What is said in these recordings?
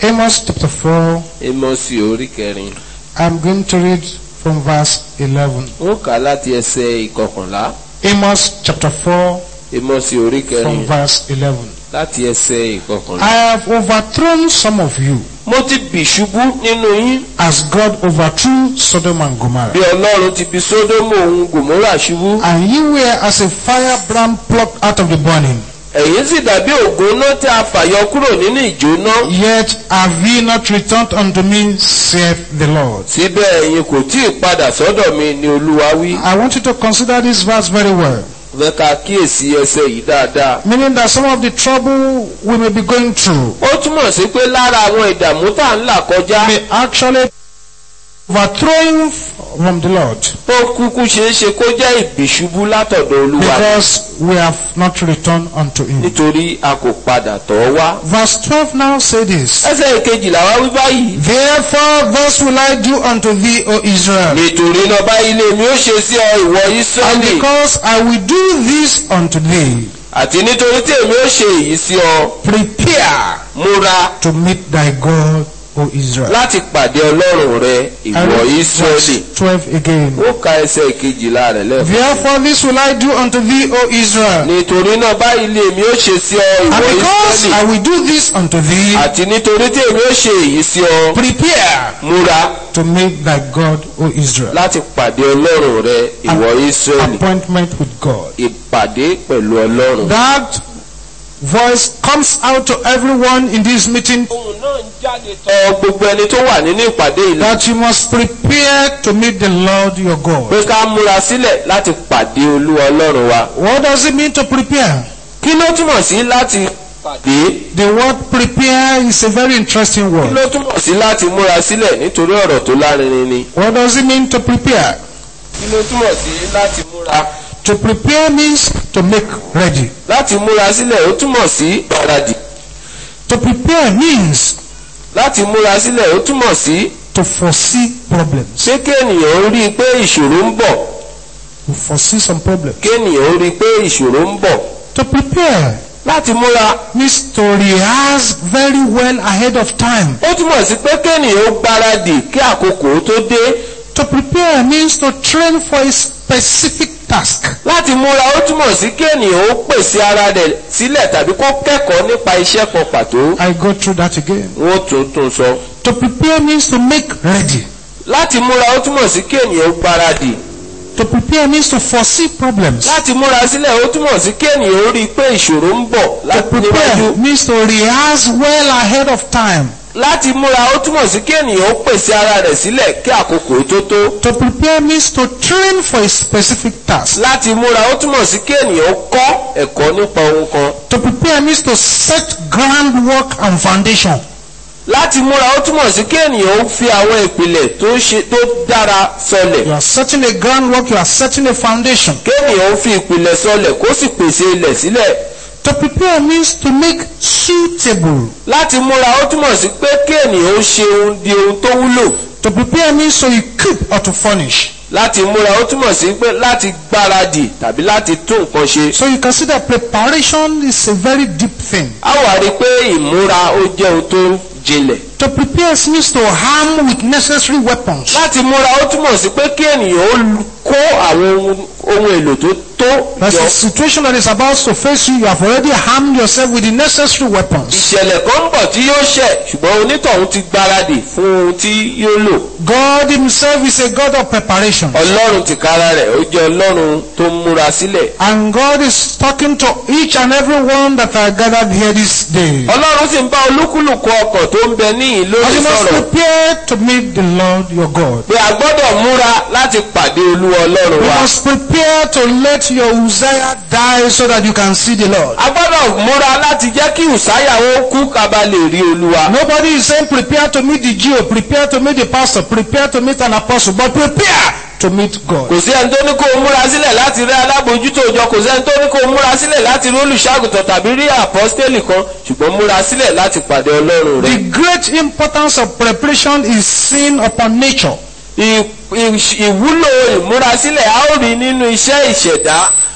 Amos chapter 4, Ámósì orí kẹrin I'm going to read from verse 11. ó kà á láti ẹsẹ̀ ìkọkànlá Amos chapter 4, Ámósì orí from kẹrin verse 11. láti ẹsẹ̀ ìkọkànlá. I have overthrown some of you mo ti bì ṣubú nínú yín as God overthrew Sodom and Gomorrah. bí ọlọ́run ti bì sódómù òun gòmórà ṣubú And you were as a firebrand plucked out of the burning. ẹ̀yin sì dàbí ògúnná tí a fàyọ kúrò nínú ìjóná Yet have ye not returned unto me, saith the Lord. síbẹ̀ ẹ̀yin kò tí ì padà sọ́dọ̀ mi ni olúwa wí. I want you to consider this verse very well. fẹ́ ká kíyèsí ẹsẹ̀ yìí dáadáa. Meaning that some of the trouble we may be going through ó túmọ̀ sí pé lára àwọn ìdààmú tá à ń là kọjá may actually overthrowing from the Lord ó kúkú ṣeé ṣe kó jẹ́ ìbìṣubú látọ̀dọ̀ olúwa because we have not returned unto him. nítorí a kò padà tọ̀ ọ́ wá. Verse 12 now say this. ẹsẹ̀ ìkejìlá wá wí báyìí. Therefore thus will I do unto thee, O Israel. nítorí náà báyìí lèmi ó ṣe sí ọ ìwọ And Ísírẹ́lì because I will do this unto thee, àti nítorí tí èmi ó ṣe èyí sí ọ prepare múra to meet thy God, O Israel. láti pàdé ọlọ́run rẹ I ìwọ read Ísírẹ́lì. verse 12 again. ó ka ẹsẹ̀ ìkejìlá rẹ̀ lẹ́fọ̀ọ́. Therefore this will I do unto thee, O Israel. nítorí náà báyìí lèmi ó ṣe sí ọ And ìwọ because I Ísírẹ́lì will do this unto thee, àti nítorí tí èmi ó ṣe èyí sí ọ prepare múra to meet thy God, O Israel. láti pàdé ọlọ́run rẹ ìwọ Ísírẹ́lì Appointment with God. ìpàdé pẹ̀lú ọlọ́run. That voice comes out to everyone in this meeting ohun náà ń jáde tọ̀ gbogbo ẹni tó wà nínú ìpàdé yìí lọ that you must prepare to meet the Lord your God. pé ká múra sílẹ̀ láti pàdé olúwa ọlọ́run wa. What does it mean to prepare? kí ló túmọ̀ sí láti pàdé? The word prepare is a very interesting kí word. ló túmọ̀ sí láti múra sílẹ̀ nítorí ọ̀rọ̀ tó lárinrin ni? What does it mean to prepare? kí ló túmọ̀ sí láti múra? To prepare means to make ready. láti múra sílẹ̀ ó túmọ̀ sí gbáradì. To prepare means láti múra sílẹ̀ ó túmọ̀ sí to foresee problems. ṣé kéènìyàn ó rí i pé ìṣòro ń bọ̀ To foresee some problems. kéènìyàn ó rí i pé ìṣòro ń bọ̀. To prepare láti múra means to rehearse very well ahead of time. ó túmọ̀ sí pé kéènìyàn ó gbáradì kí àkókò ó tó dé. To prepare means to train for a specific task. láti múra ó túmọ̀ sí kéènìyàn ó pèsè ara rẹ̀ sílẹ̀ tàbí kó kẹ́kọ̀ọ́ nípa iṣẹ́ kan pàtó. I go through that again. wọ́n tún tún sọ. To prepare means to make ready. láti múra ó túmọ̀ sí kéènìyàn ó gbáradì. To prepare means to foresee problems. láti múra sílẹ̀ ó túmọ̀ sí kéènìyàn ó rí i pé ìṣòro ń bọ̀ To láti prepare níwájú. means to rehearse well ahead of time. láti múra ó túmọ̀ sí kéènìyàn ó pèsè ara rẹ̀ sílẹ̀ kí àkókò ó tó tó. To prepare means to train for a specific task. láti múra ó túmọ̀ sí kéènìyàn ó kọ́ ẹ̀kọ́ nípa ohun kan. To prepare means to set groundwork and foundation. láti múra ó túmọ̀ sí kéènìyàn ó fi àwọn ìpìlẹ̀ tó ṣe tó dára sọlẹ̀. You are setting a groundwork, you are setting a foundation. kéènìyàn ó fi ìpìlẹ̀ sọlẹ̀ kó sì pèsè ilẹ̀ sílẹ̀. To prepare means to make suitable. láti múra ó túmọ̀ sí pé kéènìyàn ó ṣe ohun di ohun tó wúlò. To prepare means to equip or to furnish. láti múra ó túmọ̀ sí pé láti gbáradì tàbí láti tún nǹkan ṣe. So you can see that preparation is a very deep thing. a wà rí i pé ìmúra ó jẹ́ ohun tó jinlẹ̀. To prepare means to arm with necessary weapons. láti múra ó túmọ̀ sí pé kí ènìyàn ó kó àwọn ohun- ohun èlò tó tó There's jọ. a situation that is about to face you. You have already armed yourself with the necessary weapons. ìṣẹ̀lẹ̀ kan ń bọ̀ tí yóò ṣẹ̀ ṣùgbọ́n onítọ̀hún ti gbáradì fún ohun tí yóò lò. God Himself is a God of preparation. ọlọ́run tìkára rẹ̀ ó jẹ́ ọlọ́run tó ń múra sílẹ̀. And God is talking to each and every one that are gathered here this day. ọlọ́run sì ń bá olúkúlùkù ọkọ̀ tó ń bẹ níyìn And lórí you must sọ̀rọ̀ prepare to meet the Lord your God. pé a gbọ́dọ̀ múra láti pàdé olúwa ọlọ́run You wa. must prepare to let your Uzziah die so that you can see the Lord. a gbọ́dọ̀ múra láti jẹ́ kí ùsáyà ó kú kaba lè rí olúwa. Nobody is saying prepare to meet the Jew, prepare to meet the pastor, prepare to meet an apostle, but prepare to meet God. kò sí ẹni tó ní kó o múra sílẹ̀ láti rí alábòójútó òjọ kò sí ẹni tó ní kó o múra sílẹ̀ láti rí olùṣàgùtàn tàbí rí àpọ́stélì kan ṣùgbọ́n múra sílẹ̀ láti pàdé ọlọ́run The rẹ̀. great importance of preparation is seen upon nature. Ì- ì- ìwúlò ìmúrasílẹ̀ a ó rí nínú iṣẹ́ ìṣẹ̀dá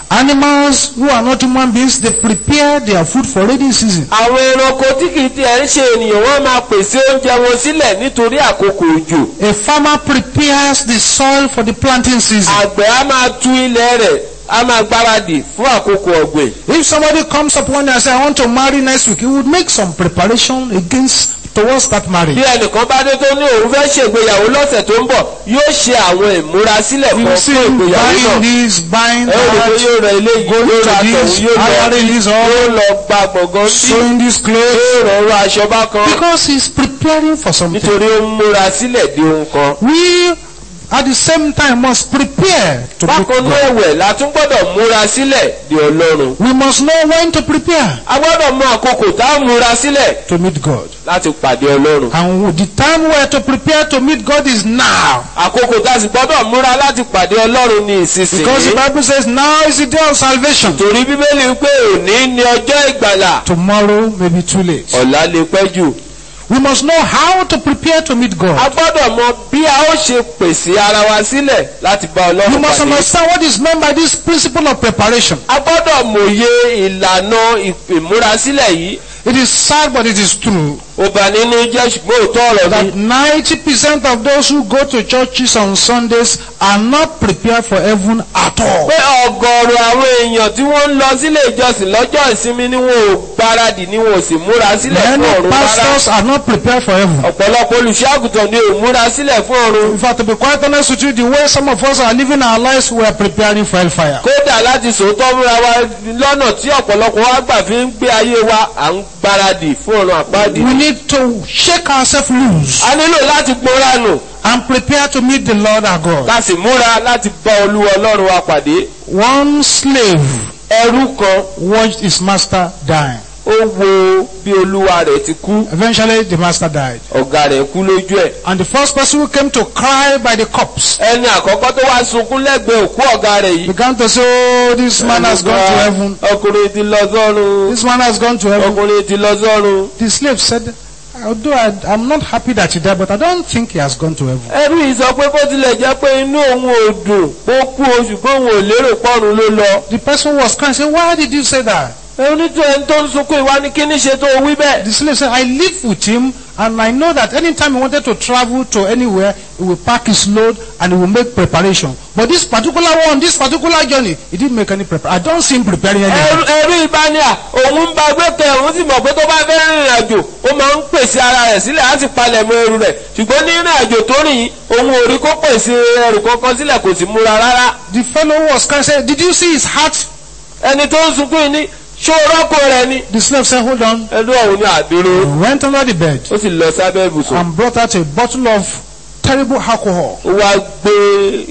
Animals who are not human beings, they prepare their food for rainy season. àwọn ẹranko tí kì í tiẹ̀ ń ṣe ènìyàn wọ́n máa pèsè oúnjẹ wọn sílẹ̀ nítorí àkókò òjò A farmer prepares the soil for the planting season. àgbẹ̀ á máa tú ilẹ̀ rẹ̀ á máa gbáradì fún àkókò ọ̀gbìn If somebody comes up one day and says, I want to marry next week, he would make some preparation against towards that marriage. bí ẹnìkan bá dé tó ní òun fẹ́ ṣègbéyàwó lọ́sẹ̀ tó ń bọ̀ yóò ṣe àwọn ìmúrasílẹ̀ You kan see fún him ìgbéyàwó buying náà this, buying ẹ ó rí i pé that, yóò rẹ ilé yìí going yóò ra to tọ̀hún this, yóò lọ hiring this, yóò all, lọ gba gbọ̀ngàn bí sewing this clothes. yóò rọrùn aṣọ bá kan Because he's preparing for something. nítorí ó ń múra sílẹ̀ di ohun kan. We, at the same time, must prepare to meet bákan náà God. ẹ̀wẹ̀ la tún gbọ́dọ̀ múra sílẹ̀ di ọlọ́run. We must know when to prepare a gbọ́dọ̀ mọ àkókò tá a múra sílẹ̀ to meet God. láti pàdé ọlọ́run. And the time we are to prepare to meet God is now. àkókò tá a sì gbọ́dọ̀ múra láti pàdé ọlọ́run ní Because the ìsinsìnyí. Bible says now is the day of salvation. torí bíbélì wípé òní ni ọjọ́ ìgbàlà Tomorrow may be too late. ọ̀la lè pẹ́ jù. We must know how to prepare to meet a God. gbọ́dọ̀ mọ bí a ó ṣe pèsè ara wa sílẹ̀ láti bá We ọlọ́run must pàdé. understand what is meant by this principle of preparation. a gbọ́dọ̀ mòye ìlànà ìmúrasílẹ̀ yìí. It is sad, but it is true ó bà nínú jẹ́ ṣùgbọ́n òótọ́ ọ̀rọ̀ that ni. 90% of those who go to churches on Sundays are not prepared for heaven at all. pé ọ̀gọ̀ọ̀rọ̀ àwọn èèyàn tí wọ́n ń lọ sílé ìjọsìn lọ́jọ́ ìsinmi ni wọn ò gbáradì ni wọn ò sì múra sílẹ̀ fún Many ọ̀run rárá. pastors are not prepared for heaven. ọ̀pọ̀lọpọ̀ olùṣọ́àgùtàn ni ò múra sílẹ̀ fún ọ̀run. In fact, to be quite honest with you, the way some of us are living our lives, we are preparing for hellfire. kódà láti sòótọ́ múra wa lọ́nà tí ọ̀pọ̀lọpọ̀ wa gbà fi ń gbé ayé wa à ń gbáradì fún ọ̀run àpáàdì. We need to shake ourselves loose a nílò láti gbóra nù and prepare to meet the Lord our God. ká sì múra láti bá olúwa ọlọ́run wa pàdé. One slave ẹrú kan watched his master die. ó wo bí olúwa rẹ̀ ti kú Eventually, the master died. ọ̀gá rẹ̀ kú lójú ẹ̀. And the first person who came to cry by the corpse ẹni àkọ́kọ́ tó wá sunkún lẹ́gbẹ̀ẹ́ òkú ọ̀gá rẹ̀ yìí. began to say, Oh, this man has gone to heaven. ọkùnrin ti lọ sọ́run. This man has gone to heaven. ọkùnrin ti lọ sọ́run. The slave said, Although I, I'm not happy that he died, but I don't think he has gone to heaven. ẹrú yìí sọ pé bó tilẹ̀ jẹ́ pé inú òun ò dùn ó kú oṣù pé òun ò lérò pọ́run ló lọ. The person was crying, said, Why did you say that? onítọ̀ ẹni tó ń sunkún ìwá ní kíní ṣe tó wí bẹ́ẹ̀. The slave said, I live with him and I know that anytime he wanted to travel to anywhere, he will pack his load and he will make preparation. But this particular one, this particular journey, he didn't make any preparation. I don't see him preparing ẹrú anything. ẹrú ìbáníà òun ń ba gbẹ́kẹ̀ òun sì mọ̀ pé tó bá fẹ́ rìnrìn àjò ó máa ń pèsè ara rẹ̀ sílẹ̀ láti palẹ̀ mọ́ ẹrù rẹ̀ ṣùgbọ́n ní ìrìn àjò tó rìn yìí òun ò rí kó pèsè ẹrù kankan sílẹ̀ kò sì múra rárá. The fellow was crying, said, Did you see his heart? ẹni tó ń sunkún yìí ní ṣó rọ́pò rẹ̀ ni. The slave said, Hold on. ẹrú ọ̀hún ní àdúró He went under the bed ó sì lọ sábẹ́ ibùsùn. and brought out a bottle of terrible alcohol. ó wá gbé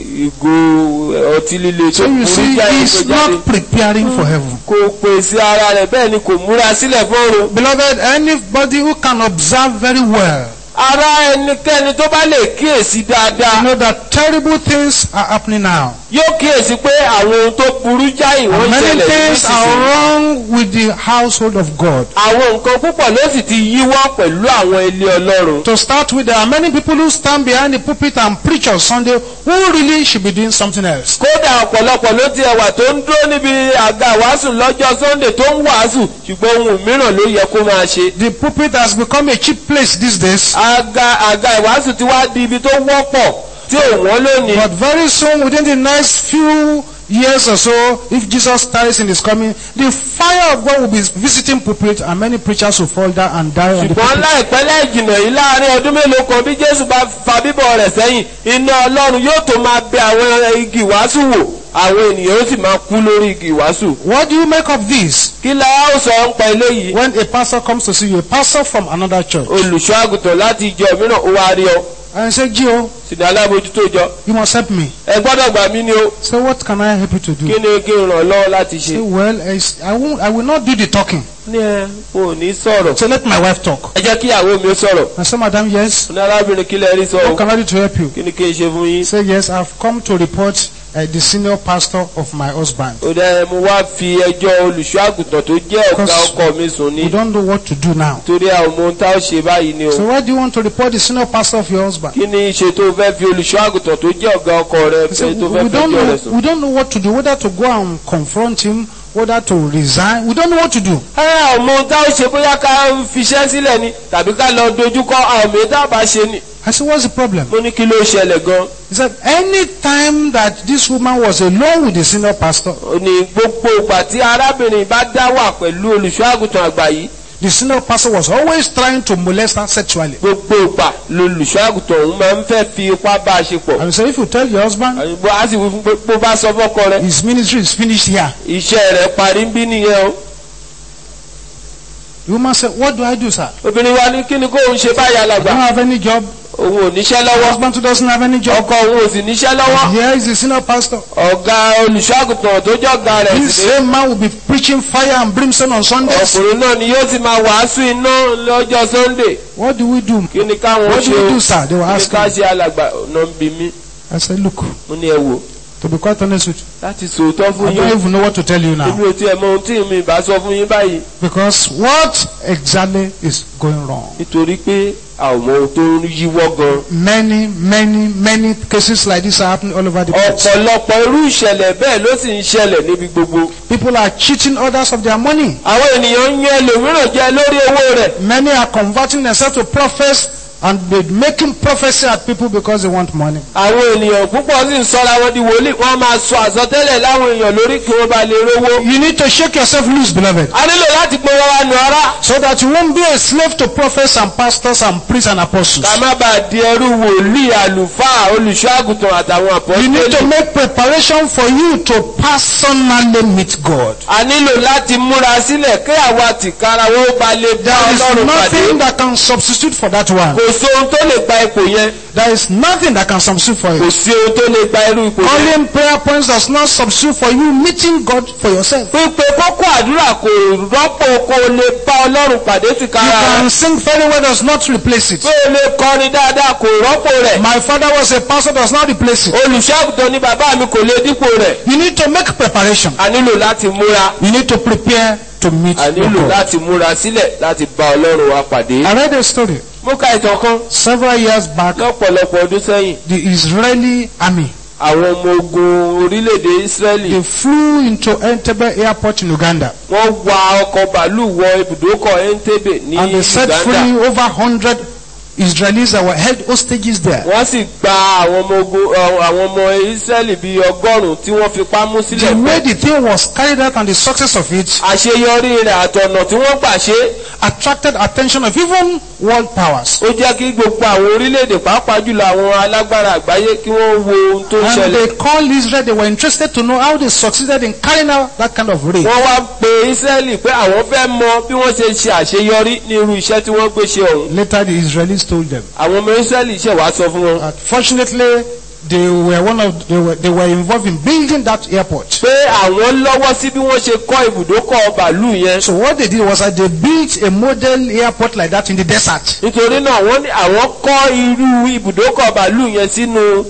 ìgò ọtí líle tó So you burú see, jáde he's tó jáde. not preparing for heaven. kò pèsè ara rẹ̀ bẹ́ẹ̀ ni kò múra sílẹ̀ fọ́run. Beloved, anybody who can observe very well ara ẹnikẹ́ni tó bá lè kíyèsí dáadáa you know that terrible things are happening now. yóò kíyèsí pé àwọn ohun tó burú jáì wọ́n And many ṣẹlẹ̀ things are nísinsìnyí. wrong with the household of God. àwọn nǹkan púpọ̀ ló sì ti yíwọ́ pẹ̀lú àwọn ilé ọlọ́run. To start with, there are many people who stand behind the pulpit and preach on Sunday who really should be doing something else. kódà ọ̀pọ̀lọpọ̀ ló ti ẹwà tó ń dúró níbi àga ìwàásù lọ́jọ́ sunday tó ń wàásù ṣùgbọ́n ohun mìíràn ló yẹ kó máa ṣe. The pulpit has become a cheap place these days. àga àga ìwàásù ti wá di ibi tó wọ́pọ̀ tí ò wọ́n lónìí. But very soon, within the next few years or so, if Jesus tarries in his coming, the fire of God will be visiting pulpit and many preachers will fall down and die on the ṣùgbọ́n pulpit. láìpẹ́ lẹ́jìnà yìí láàrin ọdún mélòó kan bí jésù bá fa bíbọ̀ rẹ̀ sẹ́yìn iná ọlọ́run yóò tó máa bẹ àwọn igi ìwàásù wò àwọn ènìyàn ó sì máa kú lórí igi ìwàásù. What do you make of this? kí la ó sọ ń pa eléyìí. When a pastor comes to see you, a pastor from another church, olùṣọ́ àgùntàn láti ìjọ mìíràn ó wá rí ọ and say, Gio, sínú alábòjútó ìjọ you must help me. ẹ gbọ́dọ̀ gbà mí ni o Say, what can I help you to kí do? ni kí n ràn lọ́wọ́ láti Say, ṣe. well, it's- I, won't, I will not do the talking. ní ẹ o ò ní sọ̀rọ̀. So let my wife talk. ẹ jẹ́ kí ìyàwó mi ó sọ̀rọ̀. I say, madam, yes. ní arábìnrin kí lẹ rí sọ What o can I do to help you? kí ni kí n ṣe fún yín. Say, yes, I've come to report uh, the senior pastor of my husband. ó dẹ́ mo wá fi ẹjọ́ olùṣọ́ àgùntàn tó jẹ́ ọ̀gá Because ọkọ mi sùn We ní don't know what to do now. torí àwọn ohun tá ó ṣe báyìí ni o So why do you want to report the senior pastor of your husband? kí ni ṣe tó fẹ́ fi olùṣọ́ àgùntàn tó jẹ́ ọ̀gá ọkọ rẹ He said, tó we fẹ́ don't fẹjọ́ rẹ know, sùn. we don't know what to do, whether to go and confront him, whether to resign. We don't know what to do. ẹ àwọn ohun tá ó ṣe bóyá ká fiṣẹ́ sílẹ̀ ni tàbí ká lọ dojúkọ àwọn ohun tá a bá ṣe ni. I said, what's the problem? mo ní kí ló ṣẹlẹ̀ gan. He said, any time that this woman was alone with the senior pastor, ó ní gbogbo ìgbà tí arábìnrin bá dá wà pẹ̀lú olùṣọ́ àgùntàn àgbà yìí the senior pastor was always trying to molest her sexually. gbogbo ìgbà lolùṣọ́ àgùntàn òun máa ń fẹ́ fi ipá bá a ṣe pọ̀. And he said, if you tell your husband, àyùbọ̀ á sì wí fún pé bó bá sọ fọ́kọ rẹ his ministry is finished here. iṣẹ́ rẹ̀ parí ń bí nìyẹn o. The woman said, what do I do, sir? obìnrin wa ní kí ni kó òun ṣe báyà I làgbà don't have any job. òun ò níṣẹ́ The lọ́wọ́ husband too doesn't have any job. ọkọ òun ò sì níṣẹ́ lọ́wọ́ Here is the senior pastor. ọ̀gá olùṣọ́ àgùntàn tó jẹ́ ọ̀gá rẹ̀ This sì dé same man will be preaching fire and brimstone on Sundays. ọkùnrin náà ni yóò sì máa wàásù iná lọ́jọ́ sunday What do we do? kí ni káwọn What ṣe do we o do, sir? They were kí ni asking. ká ṣe alàgbà ọ̀nà ń bi mí I said, look, mo ní ẹ wò to be quite honest with you, láti sòótọ́ fún I yín don't even know what to tell you now. èmi ò tiẹ̀ mọ ohun tí mi bá sọ fún yín báyìí Because what exactly is going wrong? nítorí pé àwọn ọmọ ohun tó ń yíwọ́ gan Many, many, many cases like this are happening all over the place. ọ̀pọ̀lọpọ̀ irú ìṣẹ̀lẹ̀ bẹ́ẹ̀ ló sì ń ṣẹlẹ̀ níbi gbogbo People are cheating others of their money. àwọn ènìyàn ń yan ẹlòmíràn jẹ lórí owó rẹ̀ Many are converting themselves to prophets and they making prophecy at people because they want money. àwọn ènìyàn púpọ̀ sì ń sọra wọn di wòlíì wọ́n máa sọ àsọtẹ́lẹ̀ láwọn èèyàn lórí kí wọ́n bá lè rówó. You need to shake yourself loose, beloved, a nílò láti pé wọ́n wá nu ara so that you won't be a slave to prophets and pastors and priests and apostles. ká má bàa di ẹrú wòlíì àlùfáà olùṣọ́ àgùntàn àtàwọn You need to àpọ́sítélì. make preparation for you to personally meet God. a nílò láti múra sílẹ̀ kí àwa tìkára wọn ó ba lè dá There is ọlọ́run pàdé. nothing that can substitute for that one. kò sí ohun tó lè gba ipò yẹn There is nothing that can substitute for kò it. sí ohun tó lè gba irú ipò yẹn. Calling prayer points does not substitute for you meeting God for yourself. pípe kókó àdúrà kò rọ́pò kó o lè bá ọlọ́run pàdé You tìkára rẹ̀. can sing very well does not replace it. pé o lè kọrin dáadáa kò rọ́pò rẹ̀. My father was a pastor does not replace it. olùṣọ́àgùtàn ni bàbá mi kò lè dípò rẹ̀. You need to make preparation. a nílò láti múra. You need to prepare to meet a nílò God. láti múra sílẹ̀ láti bá ọlọ́run wa pàdé. I read a story mo ka ìtàn kan several years back. lọ́pọ̀lọpọ̀ ọdún sẹ́yìn. The Israeli army àwọn ọmọ ogun orílẹ̀-èdè Ísírẹ́lì they flew into Entebbe airport in Uganda wọ́n wa ọkọ̀ bàálù wọ ibùdókọ̀ Entebbe ní and they set Uganda. free over hundred Israelis that were held hostages there. wọ́n sì gba àwọn ọmọ ogun ọ, àwọn ọmọ Ísírẹ́lì bíi ọgọ́rùn-ún tí wọ́n fipá mú sílẹ̀ The fún. way the thing was carried out and the success of it àṣeyọrí rẹ̀ àtọ̀nà tí wọ́n gbà ṣe attracted attention of even world powers. ó jẹ́ kí gbogbo àwọn orílẹ̀-èdè pàápàá jùlọ àwọn alágbára àgbáyé kí wọ́n wo ohun tó ń And ṣẹlẹ̀. they called Israel, they were interested to know how they succeeded in carrying out that kind of raid. wọ́n wá pe Ísírẹ́lì pé àwọn fẹ́ mọ bí wọ́n ṣe ṣe àṣeyọrí ní irú iṣẹ́ tí wọ́n gbé ṣe ọ̀hún. Later the Israelis told them. àwọn ọmọ Ísírẹ́lì ṣẹ̀ wá sọ fún wọn Unfortunately, they were one of they were, they were involved in building that airport. pé àwọn lọ́wọ́ sí bí wọ́n ṣe kọ́ ibùdókọ̀ bàálù yẹn. So what they did was that they built a model airport like that in the desert. nítorí náà wọ́n ní àwọn kọ́ irú ibùdókọ̀ bàálù yẹn sínú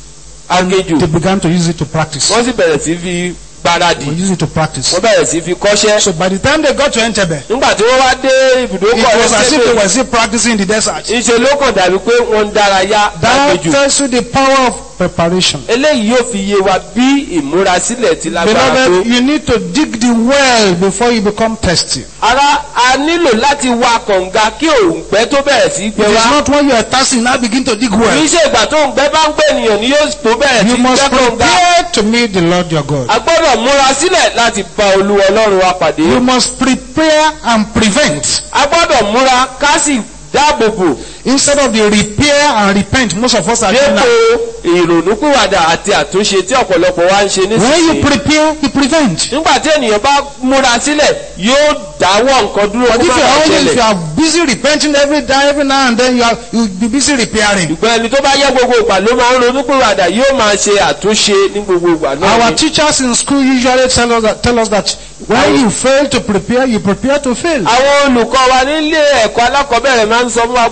aginjù They began to use it to practice. wọ́n sì bẹ̀rẹ̀ sí fi gbáradì They use it to practice. wọ́n bẹ̀rẹ̀ sí fi kọ́ṣẹ́. So by the time they got to Entebbe, nígbà tí wọ́n wá dé it ibùdókọ̀ was as if they Entebbe, were still practicing in the desert. ìṣe ló kàn dàbí pé wọ́n ń dárayá That lágbèjù. tells you the power of preparation. eléyìí yóò fi yé wa bí ìmúrasílẹ̀ ti lágbára tó. Beloved, you need to dig the well before you become thirsty. ara a nílò láti wa kànga kí òǹgbẹ tó bẹ̀rẹ̀ sí It gbẹ is wá. not when you are thirsty now begin to dig kì í well. ṣe ìgbà tó òǹgbẹ bá ń gbẹ ènìyàn ni yóò tó bẹ̀rẹ̀ sí You must gbẹ kànga. prepare to meet the Lord your God. a gbọ́dọ̀ múra sílẹ̀ láti bá olúwa ọlọ́run wa pàdé. You must prepare and prevent. a gbọ́dọ̀ múra ká sì dáàbò bò Instead of the repair and repent, most of us are doing dípò now. ìrònúpìwàdà àti àtúnṣe tí ọ̀pọ̀lọpọ̀ wa ń ṣe When you nísinsìnyí. prepare, you prevent. nígbà tí ènìyàn bá múra sílẹ̀ yóò dáwọ́ nǹkan dúró But kó if má you bàa are only if you ṣẹlẹ̀. are busy repenting every day, every now and then, you are you will be busy repairing. ṣùgbọ́n ẹni tó bá yẹ gbogbo ìgbà ló máa ń ronúpìwàdà yóò máa ṣe àtúnṣe ní gbogbo ìgbà náà Our ni. teachers in school usually tell us that, tell us that when you fail to prepare, you prepare to fail. àwọn olùkọ́ wa nílé ẹ̀kọ́ alákọ̀ọ́bẹ̀rẹ̀ máa ń sọ fún wa pé tí ènìyàn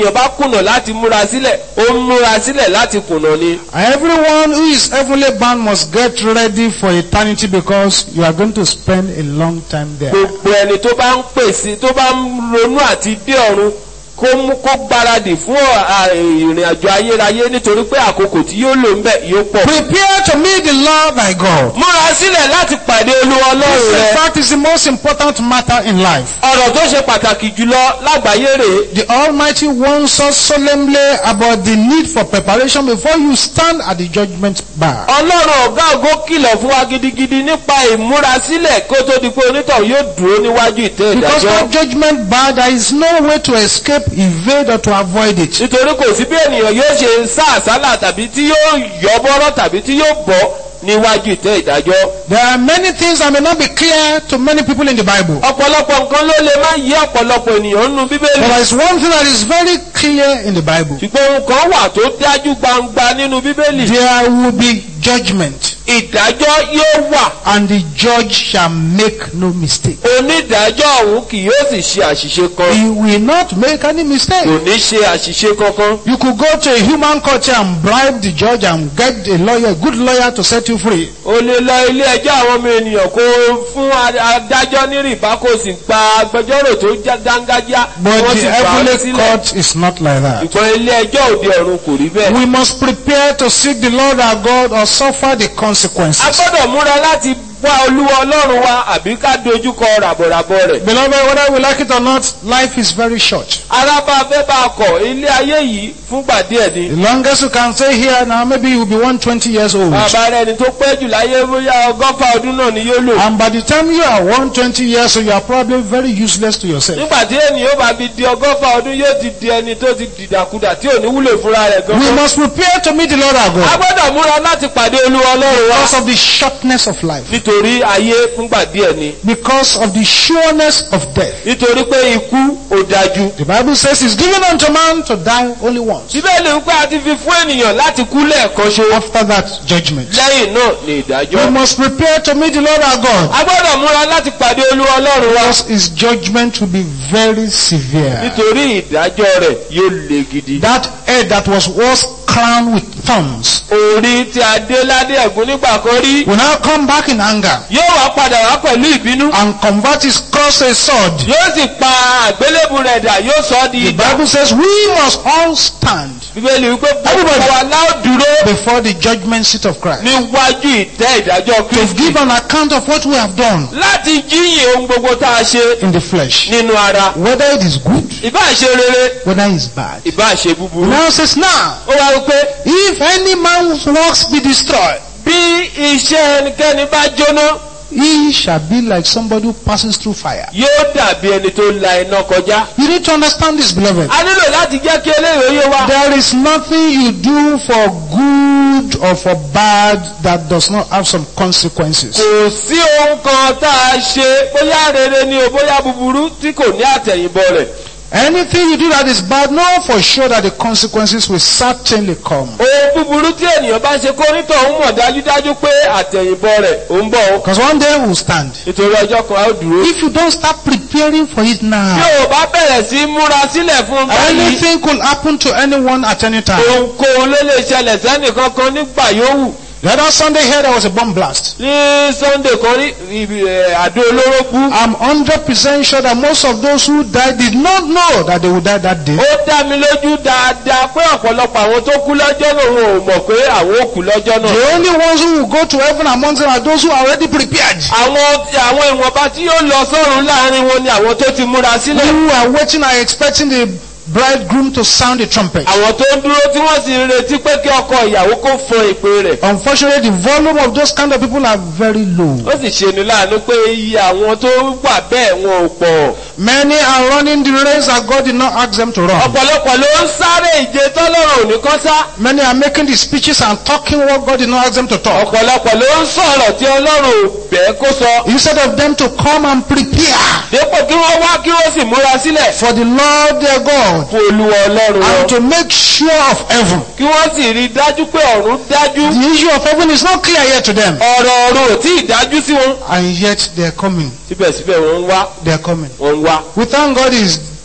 ènìyàn bá kùnà láti múra sílẹ̀ ó ń múra sílẹ̀ láti kùnà ni. Everyone who is heavenly bound must get ready for eternity because you are going to spend a long time there. gbogbo ẹni tó bá ń pèsè tó bá ń ronú àti dé ọ̀run kó mú kó gbáradì fún à- ìrìn àjò ayérayé nítorí pé àkókò tí yóò lò ń bẹ̀ yóò pọ̀. Prepare to meet the Lord thy God. múra sílẹ̀ láti pàdé olúwa ọlọ́run This, in rẹ. fact, is the most important matter in life. ọ̀rọ̀ tó ṣe pàtàkì jùlọ lágbàáyé rèé. The Almighty warns us solemnly about the need for preparation before you stand at the judgment bar. ọlọ́run ọ̀gá ògo kìlọ̀ fún wa gidigidi nípa ìmúrasílẹ̀ kó tó di pé onítọ̀hún yóò dúró níwájú ìtẹ́ Because ìdájọ́. that judgment bar, there is no way to escape, evade, or to avoid it. nítorí kò sí bí ènìyàn yóò ṣe sá àsálà tàbí tí yóò yọ bọ́rọ́ tàbí tí yóò bọ́ níwájú ìtẹ́ ìdájọ́. There are many things that may not be clear to many people in the Bible. ọ̀pọ̀lọpọ̀ nǹkan ló lè má yí ọ̀pọ̀lọpọ̀ ènìyàn nínú But bíbélì. there is one thing that is very clear in the Bible. ṣùgbọ́n ohun kan wà tó dájú gbangba nínú bíbélì. There will be judgment, ìdájọ́ yóò wà. and the judge shall make no mistake. onídàájọ́ ọ̀hún kì yóò sì ṣe àṣìṣe kan. He will not make any mistake. kò ní ṣe àṣìṣe kankan. You could go to a human court here and bribe the judge and get a lawyer, a good lawyer to set you free. o lè lọ ilé ẹjọ́ àwọn ọmọ ènìyàn kó fún a- adájọ́ ní rìbá kó sì gba agbẹjọ́rò tó já dángájá kí But wọ́n the sì gbà á heavenly sílẹ̀. court is not like that. ṣùgbọ́n ilé ẹjọ́ òde ọ̀run kò rí bẹ́ẹ̀. We must prepare to seek the Lord our God or suffer the a consequences. gbọ́dọ̀ múra láti wá olúwa ọlọ́run wa àbí ká dojúkọ ràbọ̀ràbọ̀ rẹ̀. Beloved, whether we like it or not, life is very short. arábà fẹ́ bá a kọ̀ ilé ayé yìí fúngbà díẹ̀ ni. The longest you can stay here now, maybe you'll be 120 years old. bàbá rẹ̀ ni tó pẹ́ jù láyé bóyá ọgọ́fà ọdún náà ni yóò lò. And by the time you are 120 years old, you are probably very useless to yourself. nígbà tí ènìyàn bá fi di ọgọ́fà ọdún yóò ti di ẹni tó ti dìdàkudà tí ò ní wúlò fúnra rẹ̀ We gan. must prepare to meet the Lord our a God gbọ́dọ̀ múra láti pàdé olúwa ọlọ́run wa. because of the shortness of life, nítorí ayé fúngbà díẹ̀ ni. because of the sureness of death. nítorí pé ikú ò dájú. The Bible says it's given unto man to die only once. bíbélì ń pẹ́ àti fi fún ènìyàn láti kú lẹ́ẹ̀kan ṣo. After that, judgment. lẹ́yìn náà ni We ìdájọ́. must prepare to meet the Lord our God a gbọ́dọ̀ múra láti pàdé olúwa ọlọ́run wa. because his judgment will be very severe. nítorí ìdájọ́ rẹ̀ yóò le gidi. That head that was once crowned with thorns orí tí a dé ládé ẹ̀gún nígbà kan rí. will now come back in anger yóò wá padà wá pẹ̀lú ìbínú. and convert his cross to a sword. yóò sì pa àgbélébù rẹ̀ dà yóò sọ ọ́ di The idà. Bible says we must all stand bíbélì wípé gbogbo Everybody. wa láò dúró before the judgment seat of Christ níwájú ìtẹ́ ìdájọ́ to kristi. give an account of what we have done láti jíyìn ohun gbogbo tá a ṣe in the flesh, nínú ara. whether it is good, ìbá ṣe rere whether it is bad. ìbá ṣe búburú. Now it says now, ó wá wípé if any man's works be destroyed, bí iṣẹ́ ẹnikẹ́ni bá jóná he shall be like somebody who passes through fire. yóò dàbí ẹni tó la iná kọjá. You need to understand this, beloved. a nílò láti jẹ́ kí eléyìí yé wa. There is nothing you do for good or for bad that does not have some consequences. kò sí ohun kan tá a ṣe bóyá rere ni o bóyá búburú tí kò ní àtẹ̀yìnbọ̀ rẹ̀. Anything you do that is bad, know for sure that the consequences will certainly come. ohun búburú tí ènìyàn bá ṣe kó nítọ̀ ń mọ̀ dájúdájú pé àtẹ̀yìnbọ̀ rẹ̀ ò ń bọ̀ o. Because one day we'll stand. nítorí ọjọ́ kan a ó dúró. If you don't start preparing for it bí now, o bá bẹ̀rẹ̀ sí í múra sílẹ̀ fún báyìí anything could happen to anyone at any time. ohunkóhun ló lè ṣẹlẹ̀ sẹ́nìkankan nígbà yòówù. The other Sunday here there was a bomb blast. ní sunday kan rí ibi, eh, àdó olóró bú. I'm 100% sure that most of those who died did not know that they would die that day. ó dá mi lójú dáadáa pé ọ̀pọ̀lọpọ̀ àwọn tó kú lọ́jọ́ náà wọn ò mọ̀ pé àwọn ò kú lọ́jọ́ náà. The only ones who will go to heaven among them are those who are already prepared. àwọn àwọn ìwọ̀nba tí yóò lọ sọ́run láàrin wọn ni àwọn tó ti múra sílẹ̀. Who are waiting are expecting the bridegroom to sound the trumpet. àwọn tó ń dúró tí wọ́n sì ń retí pé kí ọkọ ìyàwó kó fọn ìpè rẹ̀. Unfortunately, the volume of those kind of people are very low. ó sì ṣe ni láàánú pé iye àwọn tó wà bẹ́ẹ̀ wọn ò pọ̀. Many are running the race that God did not ask them to run. ọ̀pọ̀lọpọ̀ ló ń sáré ìje tọ́lọ́run òní kan sá. Many are making the speeches and talking what God did not ask them to talk. ọ̀pọ̀lọpọ̀ ló ń sọ̀rọ̀ tí ọlọ́run ò bẹ́ẹ̀ kó sọ. Instead of them to come and prepare dépò kí wọ́n wá kí wọ́n sì múra sílẹ̀ for the Lord their God fún olúwa ọlọ́run wọn. and to make sure of heaven. kí wọ́n sì rí i dájú pé ọ̀run dájú. The issue of heaven is not clear yet to them. ọ̀rọ̀ ọ̀run ò tí ì dájú sí wọn. And yet they are coming. síbẹ̀síbẹ̀ wọ́n ń wá They are coming. wọ́n ń wá. We thank God is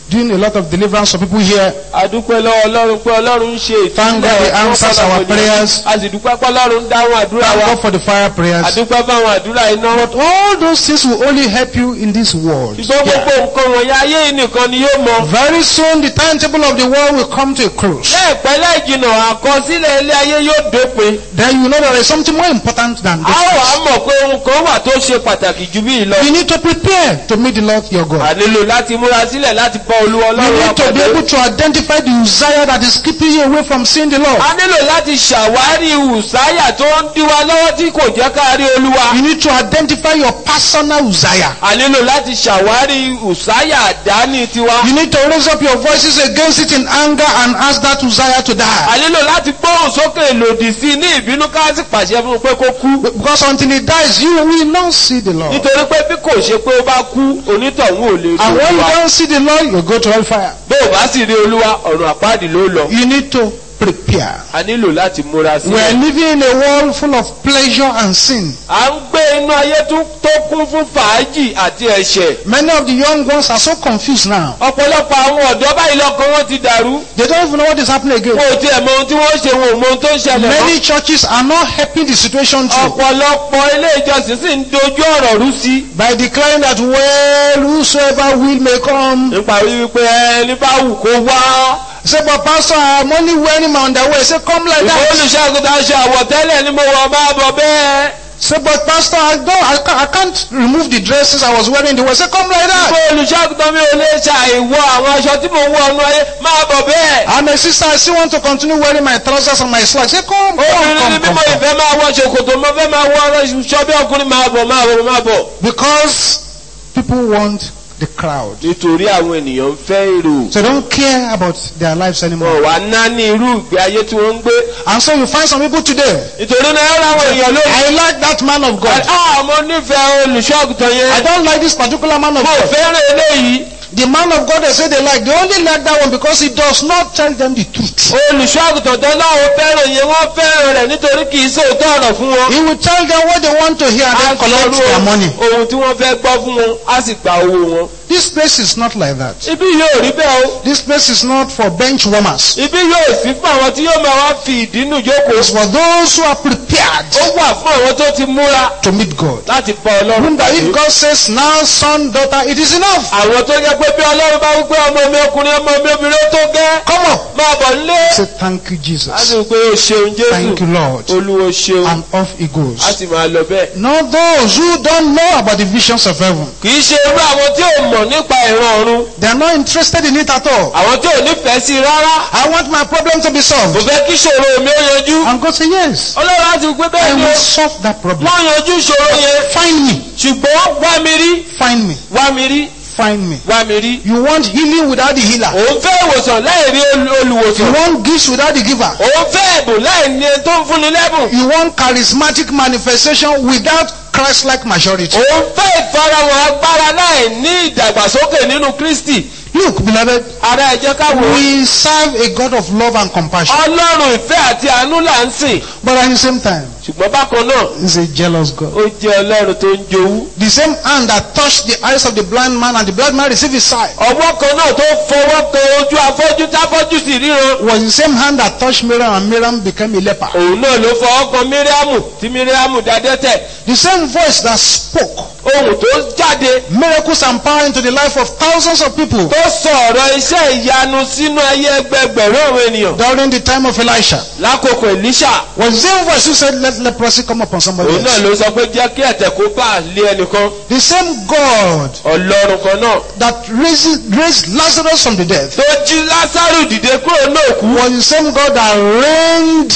doing a lot of deliverance for people here. adúpẹ́ lọ́wọ́ ọlọ́run pé ọlọ́run ń ṣe Thank God he answers our prayers. a sì dúpẹ́ pé ọlọ́run ń dáhùn àdúrà Thank wa God for the fire prayers. adúpẹ́ fáwọn àdúrà iná. But all those things will only help you in this world. ṣùgbọ́n gbogbo nǹkan wọ̀nyí ayé yìí nìkan ni yóò mọ. Very soon the timetable of the world will come to a close. láìpẹ́ láìjìnà àkọsílẹ̀ ilé ayé yóò dópin. Then you know there is something more important than a this. ó wàá mọ̀ pé ohun kan wà tó ṣe pàtàkì jù bí lọ. You need to prepare to meet the Lord your God. a nílò láti múra sílẹ̀ láti bọ́ olúwa You ọlọ́run wa need to be pàdé. able to identify the desire that is keeping you away from seeing the Lord. a nílò láti ṣàwárí ùsáyà tó ń dí wa lọ́wọ́ tí kò jẹ́ ká rí olúwa. You need to identify your personal desire. a nílò láti ṣàwárí ùsáyà àdáni tiwa. You need to raise up your voices against it in anger and ask that desire to die. a nílò láti gbóhùn sókè lòdì sí i ní ìbínú ká sì pàṣẹ fún un pé kó kú. Because until he dies, you will not see the Lord. nítorí pé bí kò ṣe pé ó bá kú onítọ̀hún ò lè rí And when you olúwa. don't see the Lord, you go to hellfire. bó o bá sì rí olúwa ọ̀run àpáàdì ló lọ. You need to prepare. a nílò láti múra We are sílẹ̀. living in a world full of pleasure and sin. à ń gbé inú ayé tó tó kún fún fàájì àti ẹ̀ṣẹ̀. Many of the young ones are so confused now. ọ̀pọ̀lọpọ̀ àwọn ọ̀dọ́ báyìí lọ́kàn wọn ti dàrú. They don't even know what is happening again. wọn ò tiẹ̀ mọ ohun tí wọ́n ṣe wọn ò mọ ohun tó ń ṣẹlẹ̀ mọ́. Many churches are not helping the situation through ọ̀pọ̀lọpọ̀ ilé ìjọsìn sì ń dojú ọ̀rọ̀ rú sí. by declaring that, well, whosoever will may come. nípa wípé ẹni bá wù kó wá. Say, but pastor, I'm only wearing my underwear. Say, come like ìfọ̀ that. olùṣàgùtà aṣọ àwọ̀tẹ́lẹ̀ ni mo wọ̀ máa bọ̀ bẹ́ẹ̀. Say, but pastor, I don't, I can't, I can't remove the dresses I was wearing. They will say, come like that. ìfọ̀ olùṣàgùtà mi ò lè ṣàìwọ àwọn aṣọ tí mo wọ̀ ọ̀nù ayé máa bọ̀ bẹ́ẹ̀. I'm a sister. I still want to continue wearing my trousers and my slacks. Say, come, come, obìnrin ni come, come, mímọ come. ìfẹ́ máa wọ ṣòkòtò mo fẹ́ máa wọ ọ̀ṣọ́ bí ọkùnrin máa bọ̀ máa bọ̀ máa bọ̀. Because people want the crowd. nítorí àwọn ènìyàn ń fẹ́ èrò. So they don't care about their lives anymore. wọn wà ná ní irú ìgbé ayé tí wọ́n ń gbé. And so you find some people today. nítorí náà ẹ̀rọ àwọn èèyàn lórí. I like that man of God. ah mo nífẹ̀ẹ́ olùṣọ́àgùtàn I yẹn. don't like this particular man of mo God. fẹ́ràn eléyìí. The man of God they say they like, they only like that one because he does not tell them the truth. olùṣọ́àgùtàn tó láwọn fẹ́ràn yẹn wọ́n fẹ́ràn rẹ̀ nítorí kì í sòótọ́ ọ̀rọ̀ fún wọn. He will tell them what they want to hear and then collect their money. ohun tí wọ́n fẹ́ gbọ́ fún wọn á sì gba owó wọn. This place is not like that. ibi yóò rí bẹ́ẹ̀ o. This place is not for bench warmers. ibi yóò sí fún àwọn tí yóò máa wá fi ìdínú jókòó. It's for those who are prepared ó wà fún àwọn tó ti múra to meet God. láti bá ọlọ́run Remember, pàdé. if God says, now son, daughter, it is enough. àwọn tó jẹ́ pé bí ọlọ́run bá wípé ọmọ mi ọkùnrin ọmọ mi obìnrin ó tó gẹ́. Come up. máa bọ̀ nílé. Say, thank you, a Jesus. sì wí pé o ṣeun Thank you, jésù. Lord. olúwo ṣeun. And off he a goes. sì máa lọ bẹ́ẹ̀. Not those who don't know about the visions of heaven. kì í ṣe irú àwọn tí ò mọ̀ nípa ìran ọ̀run. They are not interested in it at all. àwọn tí ò nífẹ̀ẹ́ sí i rárá. I want my problem to be kò solved. fẹ́ kí ìṣòro mi ó yanjú. And God say, yes, ọlọ́run á ti wí pé I bẹ́ẹ̀ ni will o. solve that problem. wọ́n yanjú ìṣòro yẹn. Find me. ṣùgbọ́n wá mi rí. Find me. wá mi rí. Find me. wá mi rí. You want healing without the healer. òun fẹ́ ìwòsàn láì rí ol- You olùwòsàn. want gifts without the giver. òun fẹ́ ẹ̀bùn láì ní ẹni tó ń fúnni lẹ́bùn. You want charismatic manifestation without Christ-like maturity. òun fẹ́ ìfarahàn agbára láì ní ìdàgbàsókè nínú kristi. Look, beloved, ara ẹ jẹ́ ká wò ó. we serve a God of love and compassion. ọlọ́run ìfẹ́ àti àánú là ń sìn. But at the same time, ṣùgbọ́n bákan náà he's a jealous God. ó jẹ́ ọlọ́run tó ń jowú. The same hand that touched the eyes of the blind man and the blind man received his sight ọwọ́ kan náà tó fọwọ́ kan ojú afọ́jú táfọ́jú sì ríran. was the same hand that touched Miriam and Miriam became a leper. òun náà ló fọwọ́ kan míríàmù tí míríàmù dadẹ́tẹ̀. The same voice that spoke ohun tó jáde miracles and power into the life of thousands of people tó sọ ọ̀rọ̀ iṣẹ́ ìyanu sínú ayé ẹgbẹgbẹ̀rún àwọn ènìyàn. during the time of Elisha lákòókò Èlíṣà was the same voice who said, Let leprosy come upon somebody òun náà else. ló sọ pé jẹ́ kí ẹ̀tẹ̀ kó bá lé ẹnìkan. The same God ọlọ́run kan náà that raised, raised Lazarus from the dead tó jí lásàrù dìde kúrò náà kú. was the same God that rained